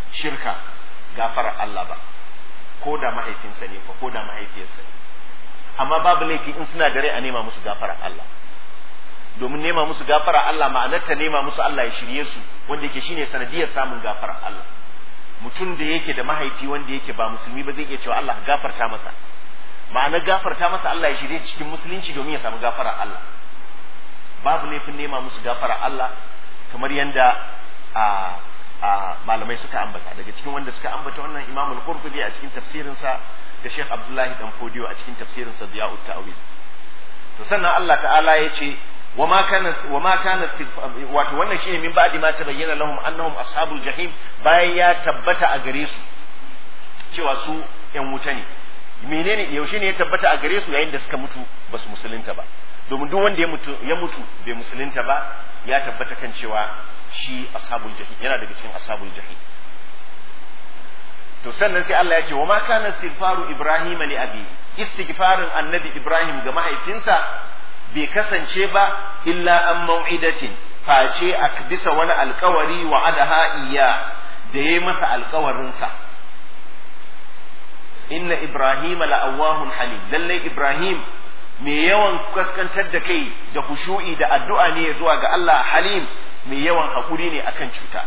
shirka gafarar Allah ba ko da mahaifinsa ne fa ko da mahaifiyarsa ne amma babu laifi in suna da rai a nema musu gafara Allah domin nema musu gafara Allah ma'anarta nema musu Allah ya shirye su wanda yake shine sanadiyar samun gafara Allah mutum da yake da mahaifi wanda yake ba musulmi ba zai iya cewa Allah gafarta masa ma'anar gafarta masa Allah ya shirye cikin musulunci domin ya samu gafara Allah babu laifin nema musu gafara Allah kamar yanda a a malamai suka ambata daga cikin wanda suka ambata wannan Imam al-Qurtubi a cikin tafsirinsa da Sheikh Abdullahi dan Fodiyo a cikin tafsirinsa Diya'ut Ta'wil to sannan Allah ta'ala ya ce وما كان وما كان wato wannan shine min ba'di ma tabayyana lahum annahum ashabul jahim bayan ya tabbata a gare su cewa su yan wuta ne menene yaushe ne ya tabbata a gare su yayin da suka mutu ba su musulunta ba domin duk wanda ya mutu ya mutu bai musulunta ba ya tabbata kan cewa shi ashabul jahim yana daga cikin ashabul jahim to sannan sai Allah ya ce wa ma kana istighfaru ibrahim li abi istighfarin annabi ibrahim ga mahaifinsa bai kasance ba illa an mau'idatin face a bisa wani alkawari wa adaha iya da ya masa alkawarinsa inna ibrahim la'awahun halim lallai ibrahim mai yawan kaskantar da kai da kushu'i da addu'a ne zuwa ga Allah halim mai yawan haƙuri ne akan cuta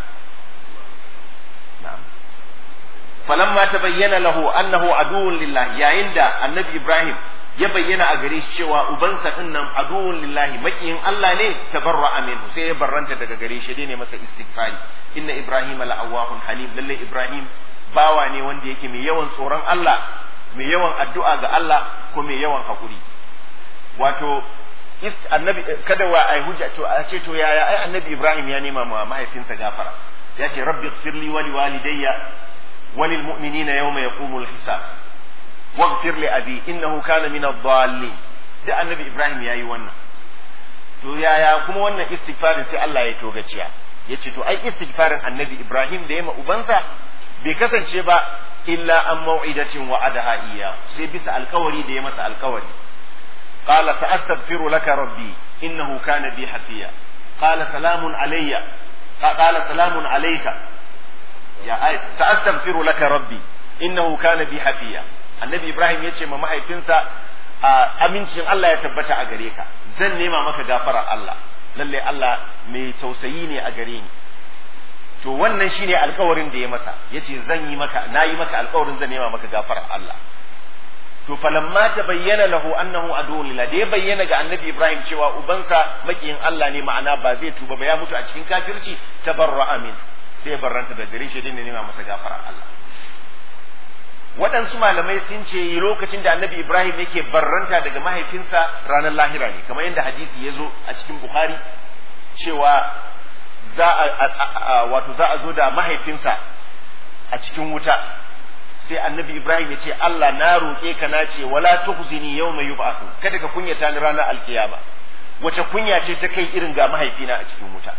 falamma ta bayyana lahu annahu aduwwun lillah yayin da annabi ibrahim ya bayyana a gare shi cewa ubansa din nan aduwwun lillahi makiyin Allah ne tabarra minhu sai ya barranta daga gare shi ne masa istighfari inna ibrahim la'awahun halim lalle ibrahim bawa ne wanda yake mai yawan tsoron Allah mai yawan addu'a ga Allah ko mai yawan hakuri wato annabi kada wa ai hujja to a ce to yaya ai annabi ibrahim ya nema ma mahaifinsa gafara ya ce rabbi ighfirli wa liwalidayya wa lil mu'minina yawma yaqumul hisab واغفر لأبي إنه كان من الضالين da annabi Ibrahim ya yi wannan to yaya kuma wannan istighfarin sai Allah ya togaciya ya ce to ai istighfarin annabi Ibrahim da ya ma ubansa bai kasance ba illa an mau'idatin wa adaha iya sai bisa alkawari da ya masa alkawari qala sa'astaghfiru laka rabbi innahu kana bi hafiya qala salamun alayya qala salamun alayka ya ai sa'astaghfiru laka rabbi innahu kana bi hafiya annabi ibrahim ya ce ma mahaifinsa a amincin Allah ya tabbata a gare ka zan nema maka gafara Allah lalle Allah mai tausayi ne a gare ni to wannan shine alkawarin da ya masa yace zan yi maka nayi maka alkawarin zan nema maka gafara Allah to falamma ta bayyana lahu annahu aduwwun lillah da ya bayyana ga annabi ibrahim cewa ubansa makiyin Allah ne ma'ana ba zai tuba ba ya mutu a cikin kafirci tabarra amin sai ya barranta da gare shi ne nema masa gafara Allah waɗansu malamai sun ce lokacin da annabi ibrahim yake barranta daga mahaifinsa ranar lahira ne kamar yadda hadisi ya zo a cikin bukhari cewa za a wato za a zo da mahaifinsa a cikin wuta sai annabi ibrahim ya ce allah na roƙe ka na ce wala tukhzini yawma yub'athu kada ka kunyata ni ranar alkiyama wace kunya ce ta kai irin ga mahaifina a cikin wuta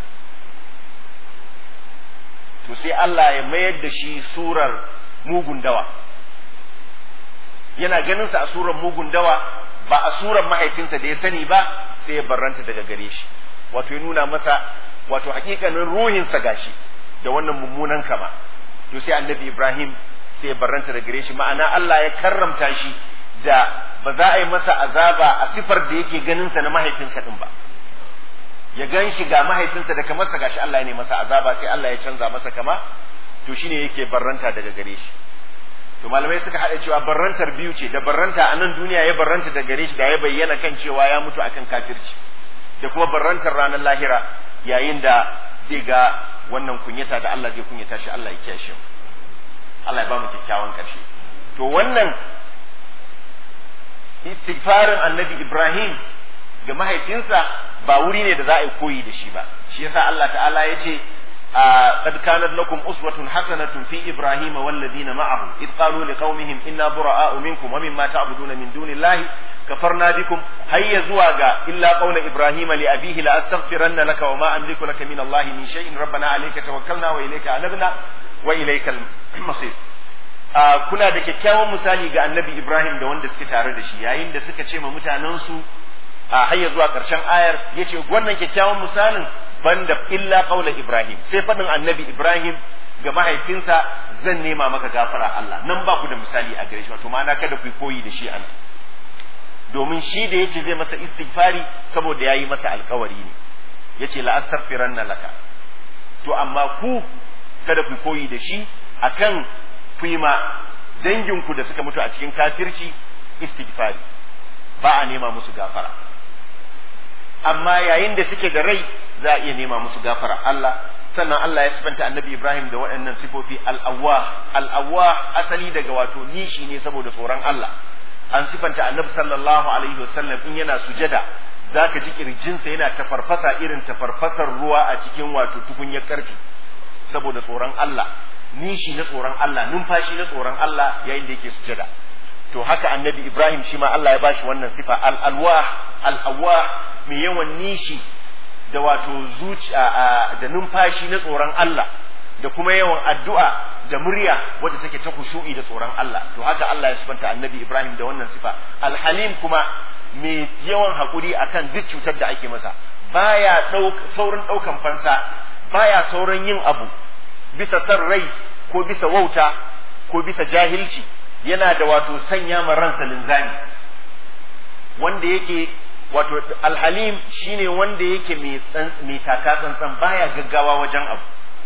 to sai allah ya mayar da shi surar mugun dawa yana ganin sa a surar mugun dawa ba a surar mahaifinsa da ya sani ba sai ya barranta daga gare shi wato ya nuna masa wato hakikanin ruhinsa gashi da wannan mummunan kama to sai annabi Ibrahim sai ya barranta daga gare shi ma'ana Allah ya karramta shi da ba za a yi masa azaba a sifar da yake ganin sa na mahaifinsa din ba ya gan shi ga mahaifinsa da kamarsa gashi Allah ya ne masa azaba sai Allah ya canza masa kama to shine yake barranta daga gare shi to malamai suka haɗa cewa barrantar biyu ce da barranta a nan duniya ya barranta da gare shi da ya bayyana kan cewa ya mutu akan kafirci da kuma barrantar ranar lahira yayin da zai ga wannan kunyata da Allah zai kunyata shi Allah ya kiyashe Allah ya ba mu kyakkyawan ƙarshe to wannan istighfarin annabi Ibrahim ga mahaifinsa ba wuri ne da za a yi koyi da shi ba shi yasa Allah ta'ala ya ce قد كانت لكم أسوة حسنة في إبراهيم والذين معه إذ قالوا لقومهم إنا براء منكم ومما تعبدون من دون الله كفرنا بكم هيا زواجا إلا قول إبراهيم لأبيه لأستغفرن لك وما أملك لك من الله من شيء ربنا عليك توكلنا وإليك أنبنا وإليك المصير kuna da kyakkyawan misali ga annabi Ibrahim da wanda suke tare da shi yayin da suka ce ma mutanensu a hayya zuwa ƙarshen ayar yace wannan kyakkyawan misalin banda illa qaula Ibrahim sai faɗin annabi Ibrahim ga mahaifinsa zan nema maka gafara Allah nan ba ku da misali a gare shi wato ma'ana kada ku koyi da shi an domin shi da yace zai masa istighfari saboda yayi masa alkawari ne yace la astaghfiranna laka to amma ku kada ku koyi da shi akan ku yi ma danginku da suka mutu a cikin kafirci istighfari ba a nema musu gafara amma yayin da suke da rai za a iya nema musu gafara Allah sannan Allah ya sifanta annabi Ibrahim da waɗannan sifofi al'awwa al'awwa asali daga wato nishi ne saboda tsoron Allah an sifanta annabi sallallahu alaihi wasallam in yana sujada zaka ji kirjinsa yana tafarfasa irin tafarfasar ruwa a cikin wato tukunyar karfi saboda tsoron Allah nishi na tsoron Allah numfashi na tsoron Allah yayin da yake sujada to haka annabi Ibrahim shi ma Allah ya bashi wannan sifa al-alwah al-awwah mai yawan nishi da wato zuciya da numfashi na tsoron Allah da kuma yawan addu'a da murya wadda take ta kushu'i da tsoron Allah to haka Allah ya sifanta annabi Ibrahim da wannan sifa alhalim kuma mai yawan hakuri akan duk cutar da ake masa baya saurin ɗaukan fansa baya saurin yin abu bisa san rai ko bisa wauta ko bisa jahilci yana da wato sanya ma ransa linzami wanda yake wato alhalim shine wanda yake mai taka tsantsan baya gaggawa wajen abu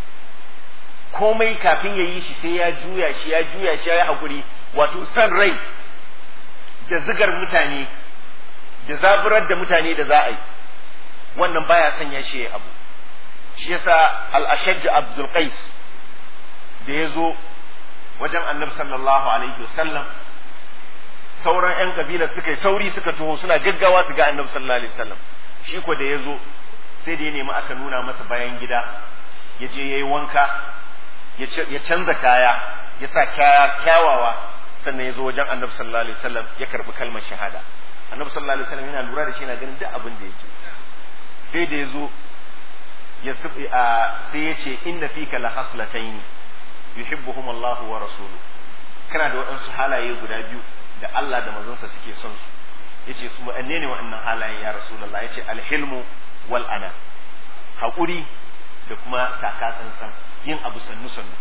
komai kafin ya yi shi sai ya juya shi ya juya shi ya yi haƙuri wato san rai da zigar mutane da zaburar da mutane da za a yi wannan baya sanya shi ya abu shi yasa al-ashajj abdul qais da ya zo wajen annabi sallallahu alaihi wasallam sauran 'yan kabila suka yi sauri suka taho suna gaggawa su ga annabi sallallahu alaihi wasallam shi ko da ya zo sai da ya nemi aka nuna masa bayan gida ya je ya yi wanka ya canza kaya ya sa kaya kyawawa sannan ya zo wajen annabi sallallahu alaihi wasallam ya karbi kalmar shahada annabi sallallahu alaihi wasallam yana lura da shi yana ganin duk abin da yake sai da ya zo ya sai ya ce inna fika la haslataini yuhibbuhum Allahu wa rasuluhu kana da waɗansu halaye guda biyu da Allah da manzonsa suke son su yace su wanne ne waɗannan halayen ya rasulullah yace alhilmu wal ana haƙuri da kuma taka tsantsan yin abu sannu sannu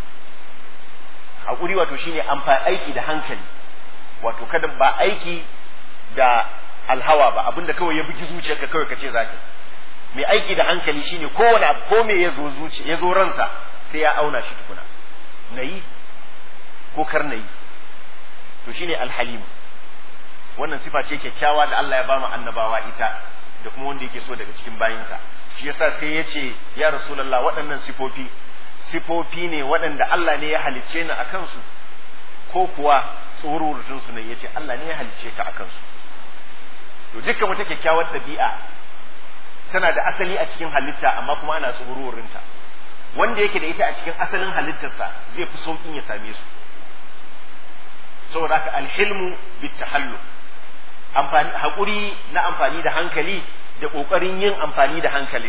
haƙuri wato shine amfani aiki da hankali wato kada ba aiki da alhawa ba abinda kawai ya bugi zuciyarka kawai kace zaka mai aiki da hankali shine kowane abu ko me ya zo zuciya ya zo ransa sai ya auna shi tukuna nayi ko kar nayi to shine alhalim wannan sifa ce kyakkyawa da Allah ya ba mu annabawa ita da kuma wanda yake so daga cikin bayinsa shi yasa sai ya ce ya rasulullah waɗannan sifofi sifofi ne waɗanda Allah ne ya halicce ni a kansu ko kuwa tsorurutun su ne ya ce Allah ne ya halicce ka a kansu to dukkan wata kyakkyawar ɗabi'a tana da asali a cikin halitta amma kuma ana tsorurinta wanda yake da ita a cikin asalin halittarsa zai fi sauƙin ya same su saboda haka alhilmu bitahallu amfani haƙuri na amfani da hankali da ƙoƙarin yin amfani da hankalin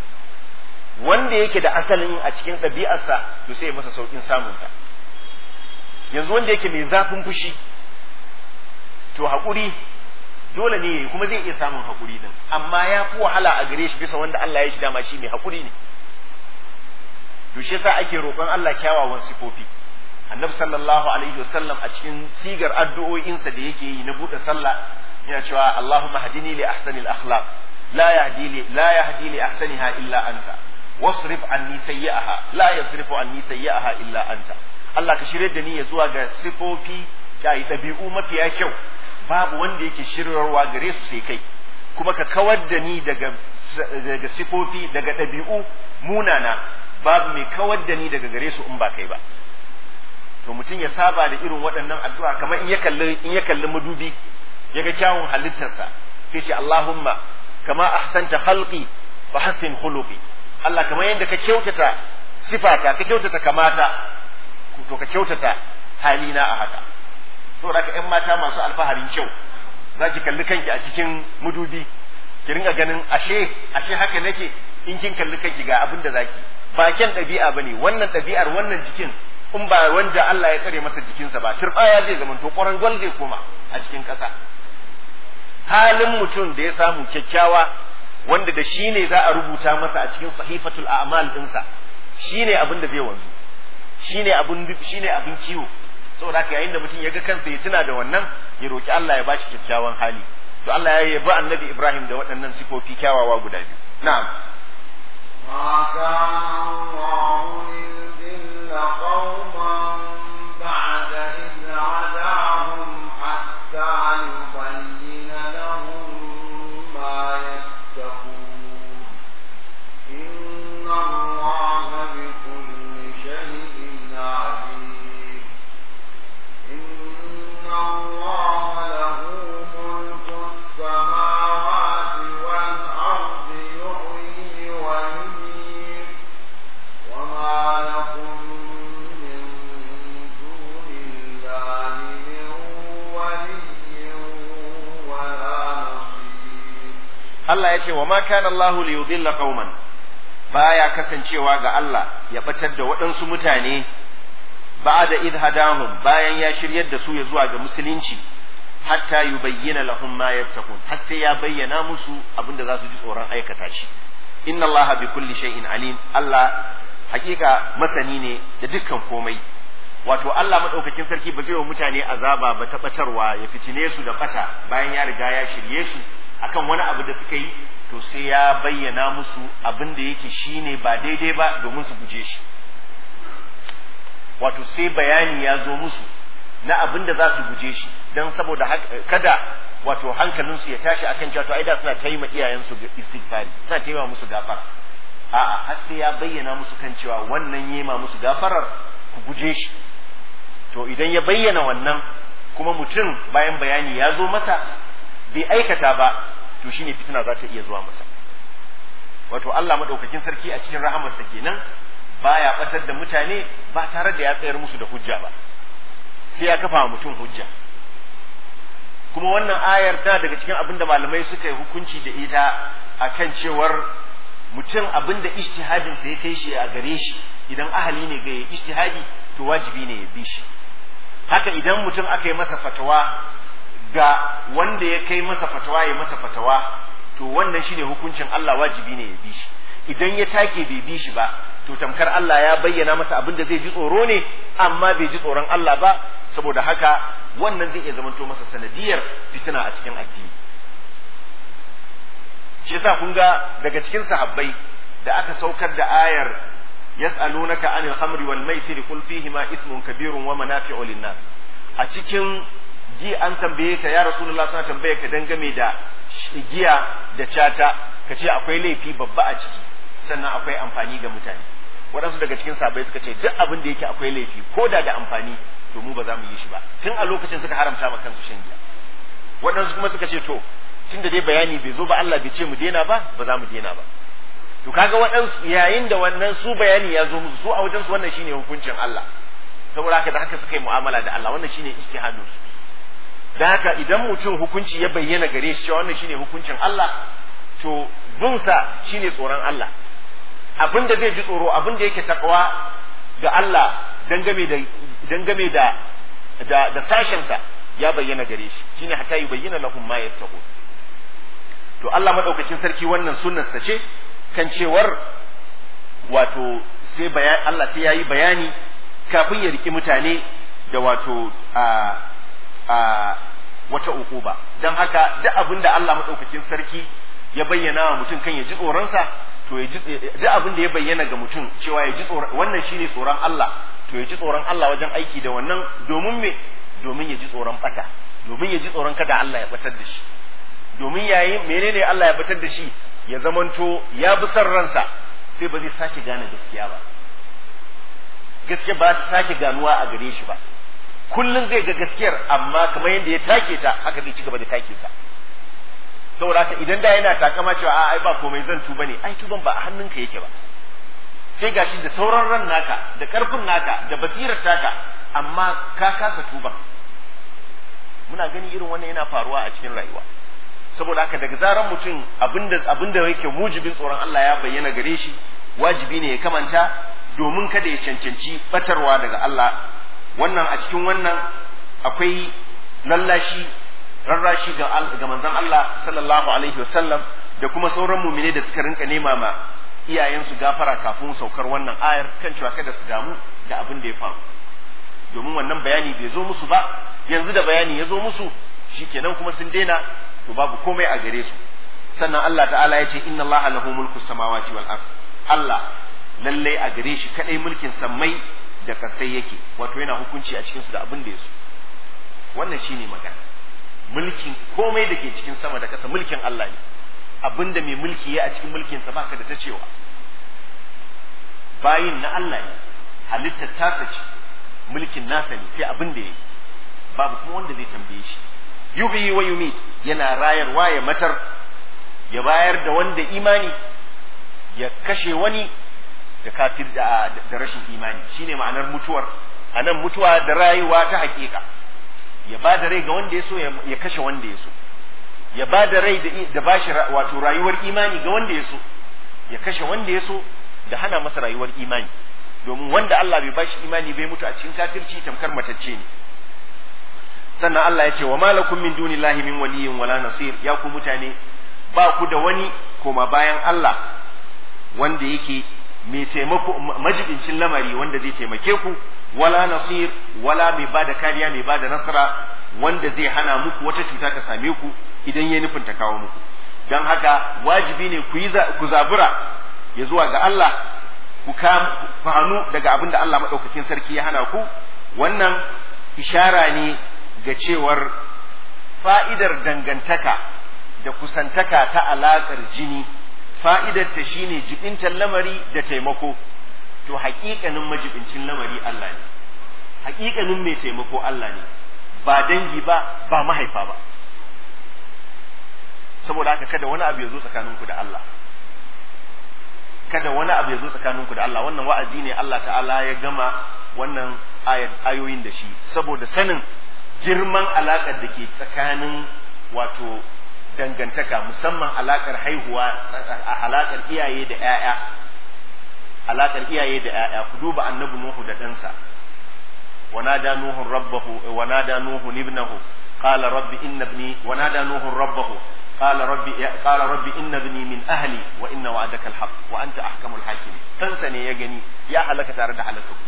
wanda yake da asalin a cikin ɗabi'arsa to sai masa sauƙin samunta yanzu wanda yake mai zafin fushi to haƙuri dole ne yayi kuma zai iya samun haƙuri din amma ya fi wahala a gare shi bisa wanda Allah ya shi dama shi mai haƙuri ne to shi yasa ake roƙon Allah kyawawan sifofi annabi sallallahu alaihi wasallam a cikin sigar addu'o'insa da yake yi na buɗe sallah yana cewa Allahumma hadini li ahsanil akhlaq la yahdi li la yahdi li ahsaniha illa anta wasrif anni sayyi'aha la yasrifu anni sayyi'aha illa anta Allah ka shirye da ni ya zuwa ga sifofi kai ɗabi'u mafiya kyau babu wanda yake shiryarwa gare su sai kai kuma ka kawar da ni daga daga sifofi daga ɗabi'u munana babu mai kawar da ni daga gare su in ba kai ba to mutum ya saba da irin waɗannan addu'a kamar in ya kalli in ya kalli madubi ya ga kyawun halittarsa sai ce Allahumma kama ahsanta khalqi fa hassin khuluqi Allah kamar yadda ka kyautata sifata ka kyautata kamata to ka kyautata halina a haka to da ƴan mata masu alfaharin kyau za ki kalli kanki a cikin madubi ki ringa ganin ashe ashe haka nake in kin kalli kanki ga abin da zaki ba kyan ɗabi'a bane wannan ɗabi'ar wannan jikin in ba wanda Allah ya tsare masa jikinsa ba turbaya zai zama to ƙwarangwal zai koma a cikin ƙasa halin mutum da ya samu kyakkyawa wanda da shi ne za a rubuta masa a cikin sahifatul a'mal ɗinsa shi ne abin da zai wanzu shi ne abin shi ne abin kiwo saboda haka yayin da mutum ya ga kansa ya tuna da wannan ya roki Allah ya bashi kyakkyawan hali to Allah ya yabi annabi Ibrahim da waɗannan sifofi kyawawa guda biyu na'am ما كان الله ليضل قوما بعد إذ هداهم حتى يبين لهم ما يتقون إن الله بكل شيء عليم إن الله له ملك السماوات والأرض يحيي ويميت وما لكم من دون الله من ولي ولا نصير Allah ya ce wa ma kana Allahu li yudilla qauman baya kasancewa ga Allah ya batar da waɗansu mutane ba'da idh hadahum bayan ya shiryar da su ya zuwa ga musulunci hatta yubayyana lahum ma yattaqun har sai ya bayyana musu abinda za su ji tsoron aikata shi inna Allaha bi kulli shay'in alim Allah hakika masani ne da dukkan komai wato Allah madaukakin sarki ba zai wa mutane azaba ba ta batarwa ya fitine su da bata bayan ya riga ya shirye su akan wani abu da suka yi to sai ya bayyana musu abin da yake shine ba daidai ba domin su guje shi wato sai bayani ya zo musu na abin da za su guje shi don saboda kada wato hankalinsu ya tashi akan cewa to ai da suna taima iyayensu istighfari suna taima musu gafara a'a har sai ya bayyana musu kan cewa wannan yema musu gafarar ku guje shi to idan ya bayyana wannan kuma mutum bayan bayani ya zo masa bai aikata ba to shine fitina za ta iya zuwa masa wato Allah madaukakin sarki a cikin rahamarsa kenan baya batar da mutane ba tare da ya tsayar musu da hujja ba sai ya kafa wa mutum hujja kuma wannan ayar ta daga cikin abin da malamai suka yi hukunci da ita akan cewar mutum abin da ijtihadin sa ya kai shi a gare shi idan ahali ne ga ijtihadi to wajibi ne ya bi shi haka idan mutum aka yi masa fatawa ga wanda ya kai masa fatawa ya masa fatawa to wannan shine hukuncin Allah wajibi ne ya bi shi idan ya take bai bi shi ba to tamkar Allah ya bayyana masa abin da zai ji tsoro ne amma bai ji tsoron Allah ba saboda haka wannan zai iya zamanto masa sanadiyar fitina a cikin addini shi yasa kun ga daga cikin sahabbai da aka saukar da ayar yas'alunaka anil khamri wal maisiri qul fihima ithmun kabirun wa manafi'u lin-nas a cikin ji an tambaye ka ya rasulullah suna tambaye ka dangane da giya da cata ka ce akwai laifi babba a ciki sannan akwai amfani ga mutane waɗansu daga cikin sabai suka ce duk abin da yake akwai laifi ko da da amfani to mu ba za mu yi shi ba tun a lokacin suka haramta ma kansu shan giya waɗansu kuma suka ce to tun da dai bayani bai zo ba Allah bai ce mu daina ba ba za mu daina ba to kaga waɗansu yayin da wannan su bayani ya zo musu su a wajen su wannan shine hukuncin Allah saboda haka da haka suka yi mu'amala da Allah wannan shine ijtihadin su da haka idan mutum hukunci ya bayyana gare shi cewa wannan shine hukuncin Allah to bunsa shine tsoron Allah abin da zai ji tsoro abin da yake takwa ga Allah dangame da dangame da da, da sashensa ya bayyana gare shi shine hatta yi bayyana lahum ma yattaqun to Allah madaukakin sarki wannan sunnarsa ce kan cewar wato sai bayan Allah sai yayi bayani kafin ya riki mutane da wato a a wata ukuba don haka duk abin da Allah madaukakin sarki ya bayyana wa mutum kan ya ji tsoronsa to ya ji duk abin da ya bayyana ga mutum cewa ya ji tsoron wannan shine tsoron Allah to ya ji tsoron Allah wajen aiki da wannan domin me domin ya ji tsoron bata domin ya ji tsoron kada Allah ya batar da shi domin yayin menene Allah ya batar da shi ya zamanto ya bi son ransa sai ba zai sake gane gaskiya ba gaskiya ba ta sake ganuwa a gare shi ba kullum zai ga gaskiyar amma kamar yadda ya take ta haka zai ci gaba da take ta saboda haka idan da yana takama cewa a ai ba komai zan tuba ne ai tuban ba a hannunka yake ba sai gashi da sauran ran naka da karfin naka da basirar taka amma ka kasa tuba muna gani irin wannan yana faruwa a cikin rayuwa saboda haka daga zaran mutum abinda abinda yake mujibin tsoron Allah ya bayyana gare shi wajibi ne ya kamanta domin kada ya cancanci batarwa daga Allah wannan a cikin wannan akwai lallashi rarrashi ga ga manzon Allah sallallahu alaihi wasallam da kuma sauran mumine da suka rinka nema ma iyayensu gafara kafin saukar wannan ayar kan cewa kada su damu da abin da ya faru domin wannan bayani bai zo musu ba yanzu da bayani ya zo musu shikenan kuma sun daina to babu komai a gare su sannan Allah ta'ala ya ce inna Allah lahu mulku samawati wal ard Allah lalle a gare shi kadai mulkin sammai da kasai yake wato yana hukunci a cikin su da abin da ya so wannan shine magana mulkin komai da ke cikin sama da kasa mulkin Allah ne abinda mai mulki ya a cikin mulkinsa baka da ta cewa bayin na Allah ne halittar tasa ce mulkin nasa ne sai abin da ya yi babu kuma wanda zai tambaye shi yuhyi wa yumit yana rayarwa ya matar ya bayar da wanda imani ya kashe wani da kafir da, da rashin imani shine ma'anar mutuwar anan mutuwa da rayuwa ta hakika ya ba da rai ga wanda ya so ya kashe wanda ya so ya ba da rai da bashi wato rayuwar imani ga wanda ya so ya kashe wanda ya so da hana masa rayuwar imani domin wanda Allah bai bashi imani bai mutu a cikin kafirci tamkar matacce ne sannan Allah ya ce wa malakum min dunillahi min waliyyin wala nasir ya ku mutane ba ku da wani koma bayan Allah wanda yake mai taimako majibincin lamari wanda zai taimake ku wala nasir wala mai bada kariya mai bada nasara wanda zai hana muku wata cuta ta same ku idan ya nufin ta kawo muku don haka wajibi ne ku yi ku zabura ya zuwa ga Allah ku ku hannu daga abin da Allah maɗaukakin sarki ya hana ku wannan ishara ne ga cewar fa'idar dangantaka da kusantaka ta alaƙar jini fa'idar ta shine jibintar lamari da taimako to haƙiƙanin majibincin lamari Allah ne haƙiƙanin mai taimako Allah ne ba dangi ba ba mahaifa ba saboda haka kada wani abu ya zo tsakaninku da Allah kada wani abu ya zo tsakaninku da Allah wannan wa'azi ne Allah ta'ala ya gama wannan ayoyin da shi saboda sanin girman alaƙar da ke tsakanin wato dangantaka musamman alaƙar haihuwa a alaƙar iyaye da ‘ya'ya alaƙar iyaye da ‘ya'ya ku duba annabi Nuhu da ɗansa ونادى نوح ربه ونادى نوح ابنه قال رب إن ابني ونادى نوح ربه قال رب قال رب إن ابني من أهلي وإن وعدك الحق وأنت أحكم الحاكمين تنسني يا جني يا حلك تارد حلكك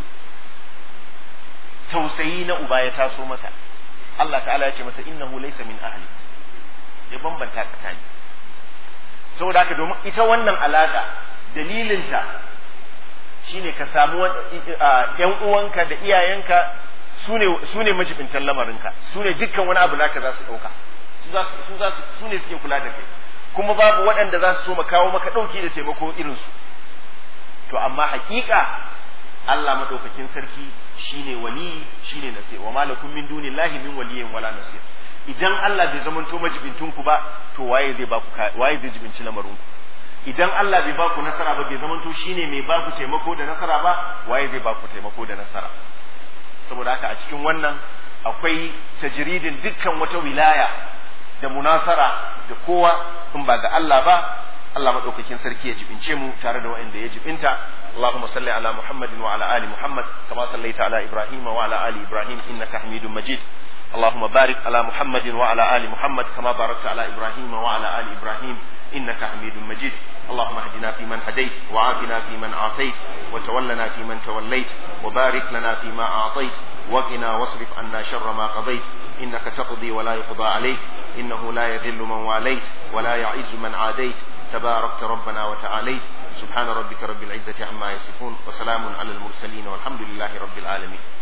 توسيين أباية تاسو مسا الله تعالى يقول مسا إنه ليس من أهلي ya bambanta tsakani saboda haka domin ita wannan alaka dalilinta shine ka samu yan uwanka da iyayenka su ne majibintan lamarinka su ne dukkan wani abu naka za su ɗauka su ne suke kula da kai kuma babu waɗanda za su so kawo maka ɗauki da taimako irinsu to amma hakika Allah maɗaukakin sarki shine wali shine nasir wa malakum min dunillahi min waliyyin wala nasir idan Allah bai zamanto majibintun ku ba to waye zai baku waye zai jibinci lamarin ku idan Allah bai baku nasara ba bai zamanto shine mai baku taimako da nasara ba waye zai baku taimako da nasara saboda haka a cikin wannan akwai tajridin dukkan wata wilaya da munasara da kowa in ba ga Allah ba Allah madaukakin sarki ya jibince mu tare da waɗanda ya jibinta Allahumma salli ala Muhammadin wa ala ali Muhammad kama sallaita ala Ibrahim wa ala ali Ibrahim innaka Hamidum Majid اللهم بارك على محمد وعلى آل محمد كما باركت على إبراهيم وعلى آل إبراهيم إنك حميد مجيد اللهم اهدنا فيمن هديت وعافنا فيمن عافيت وتولنا فيمن توليت وبارك لنا فيما أعطيت وقنا واصرف عنا شر ما قضيت إنك تقضي ولا يقضى عليك إنه لا يذل من واليت ولا يعز من عاديت تباركت ربنا وتعاليت سبحان ربك رب العزة عما يصفون وسلام على المرسلين والحمد لله رب العالمين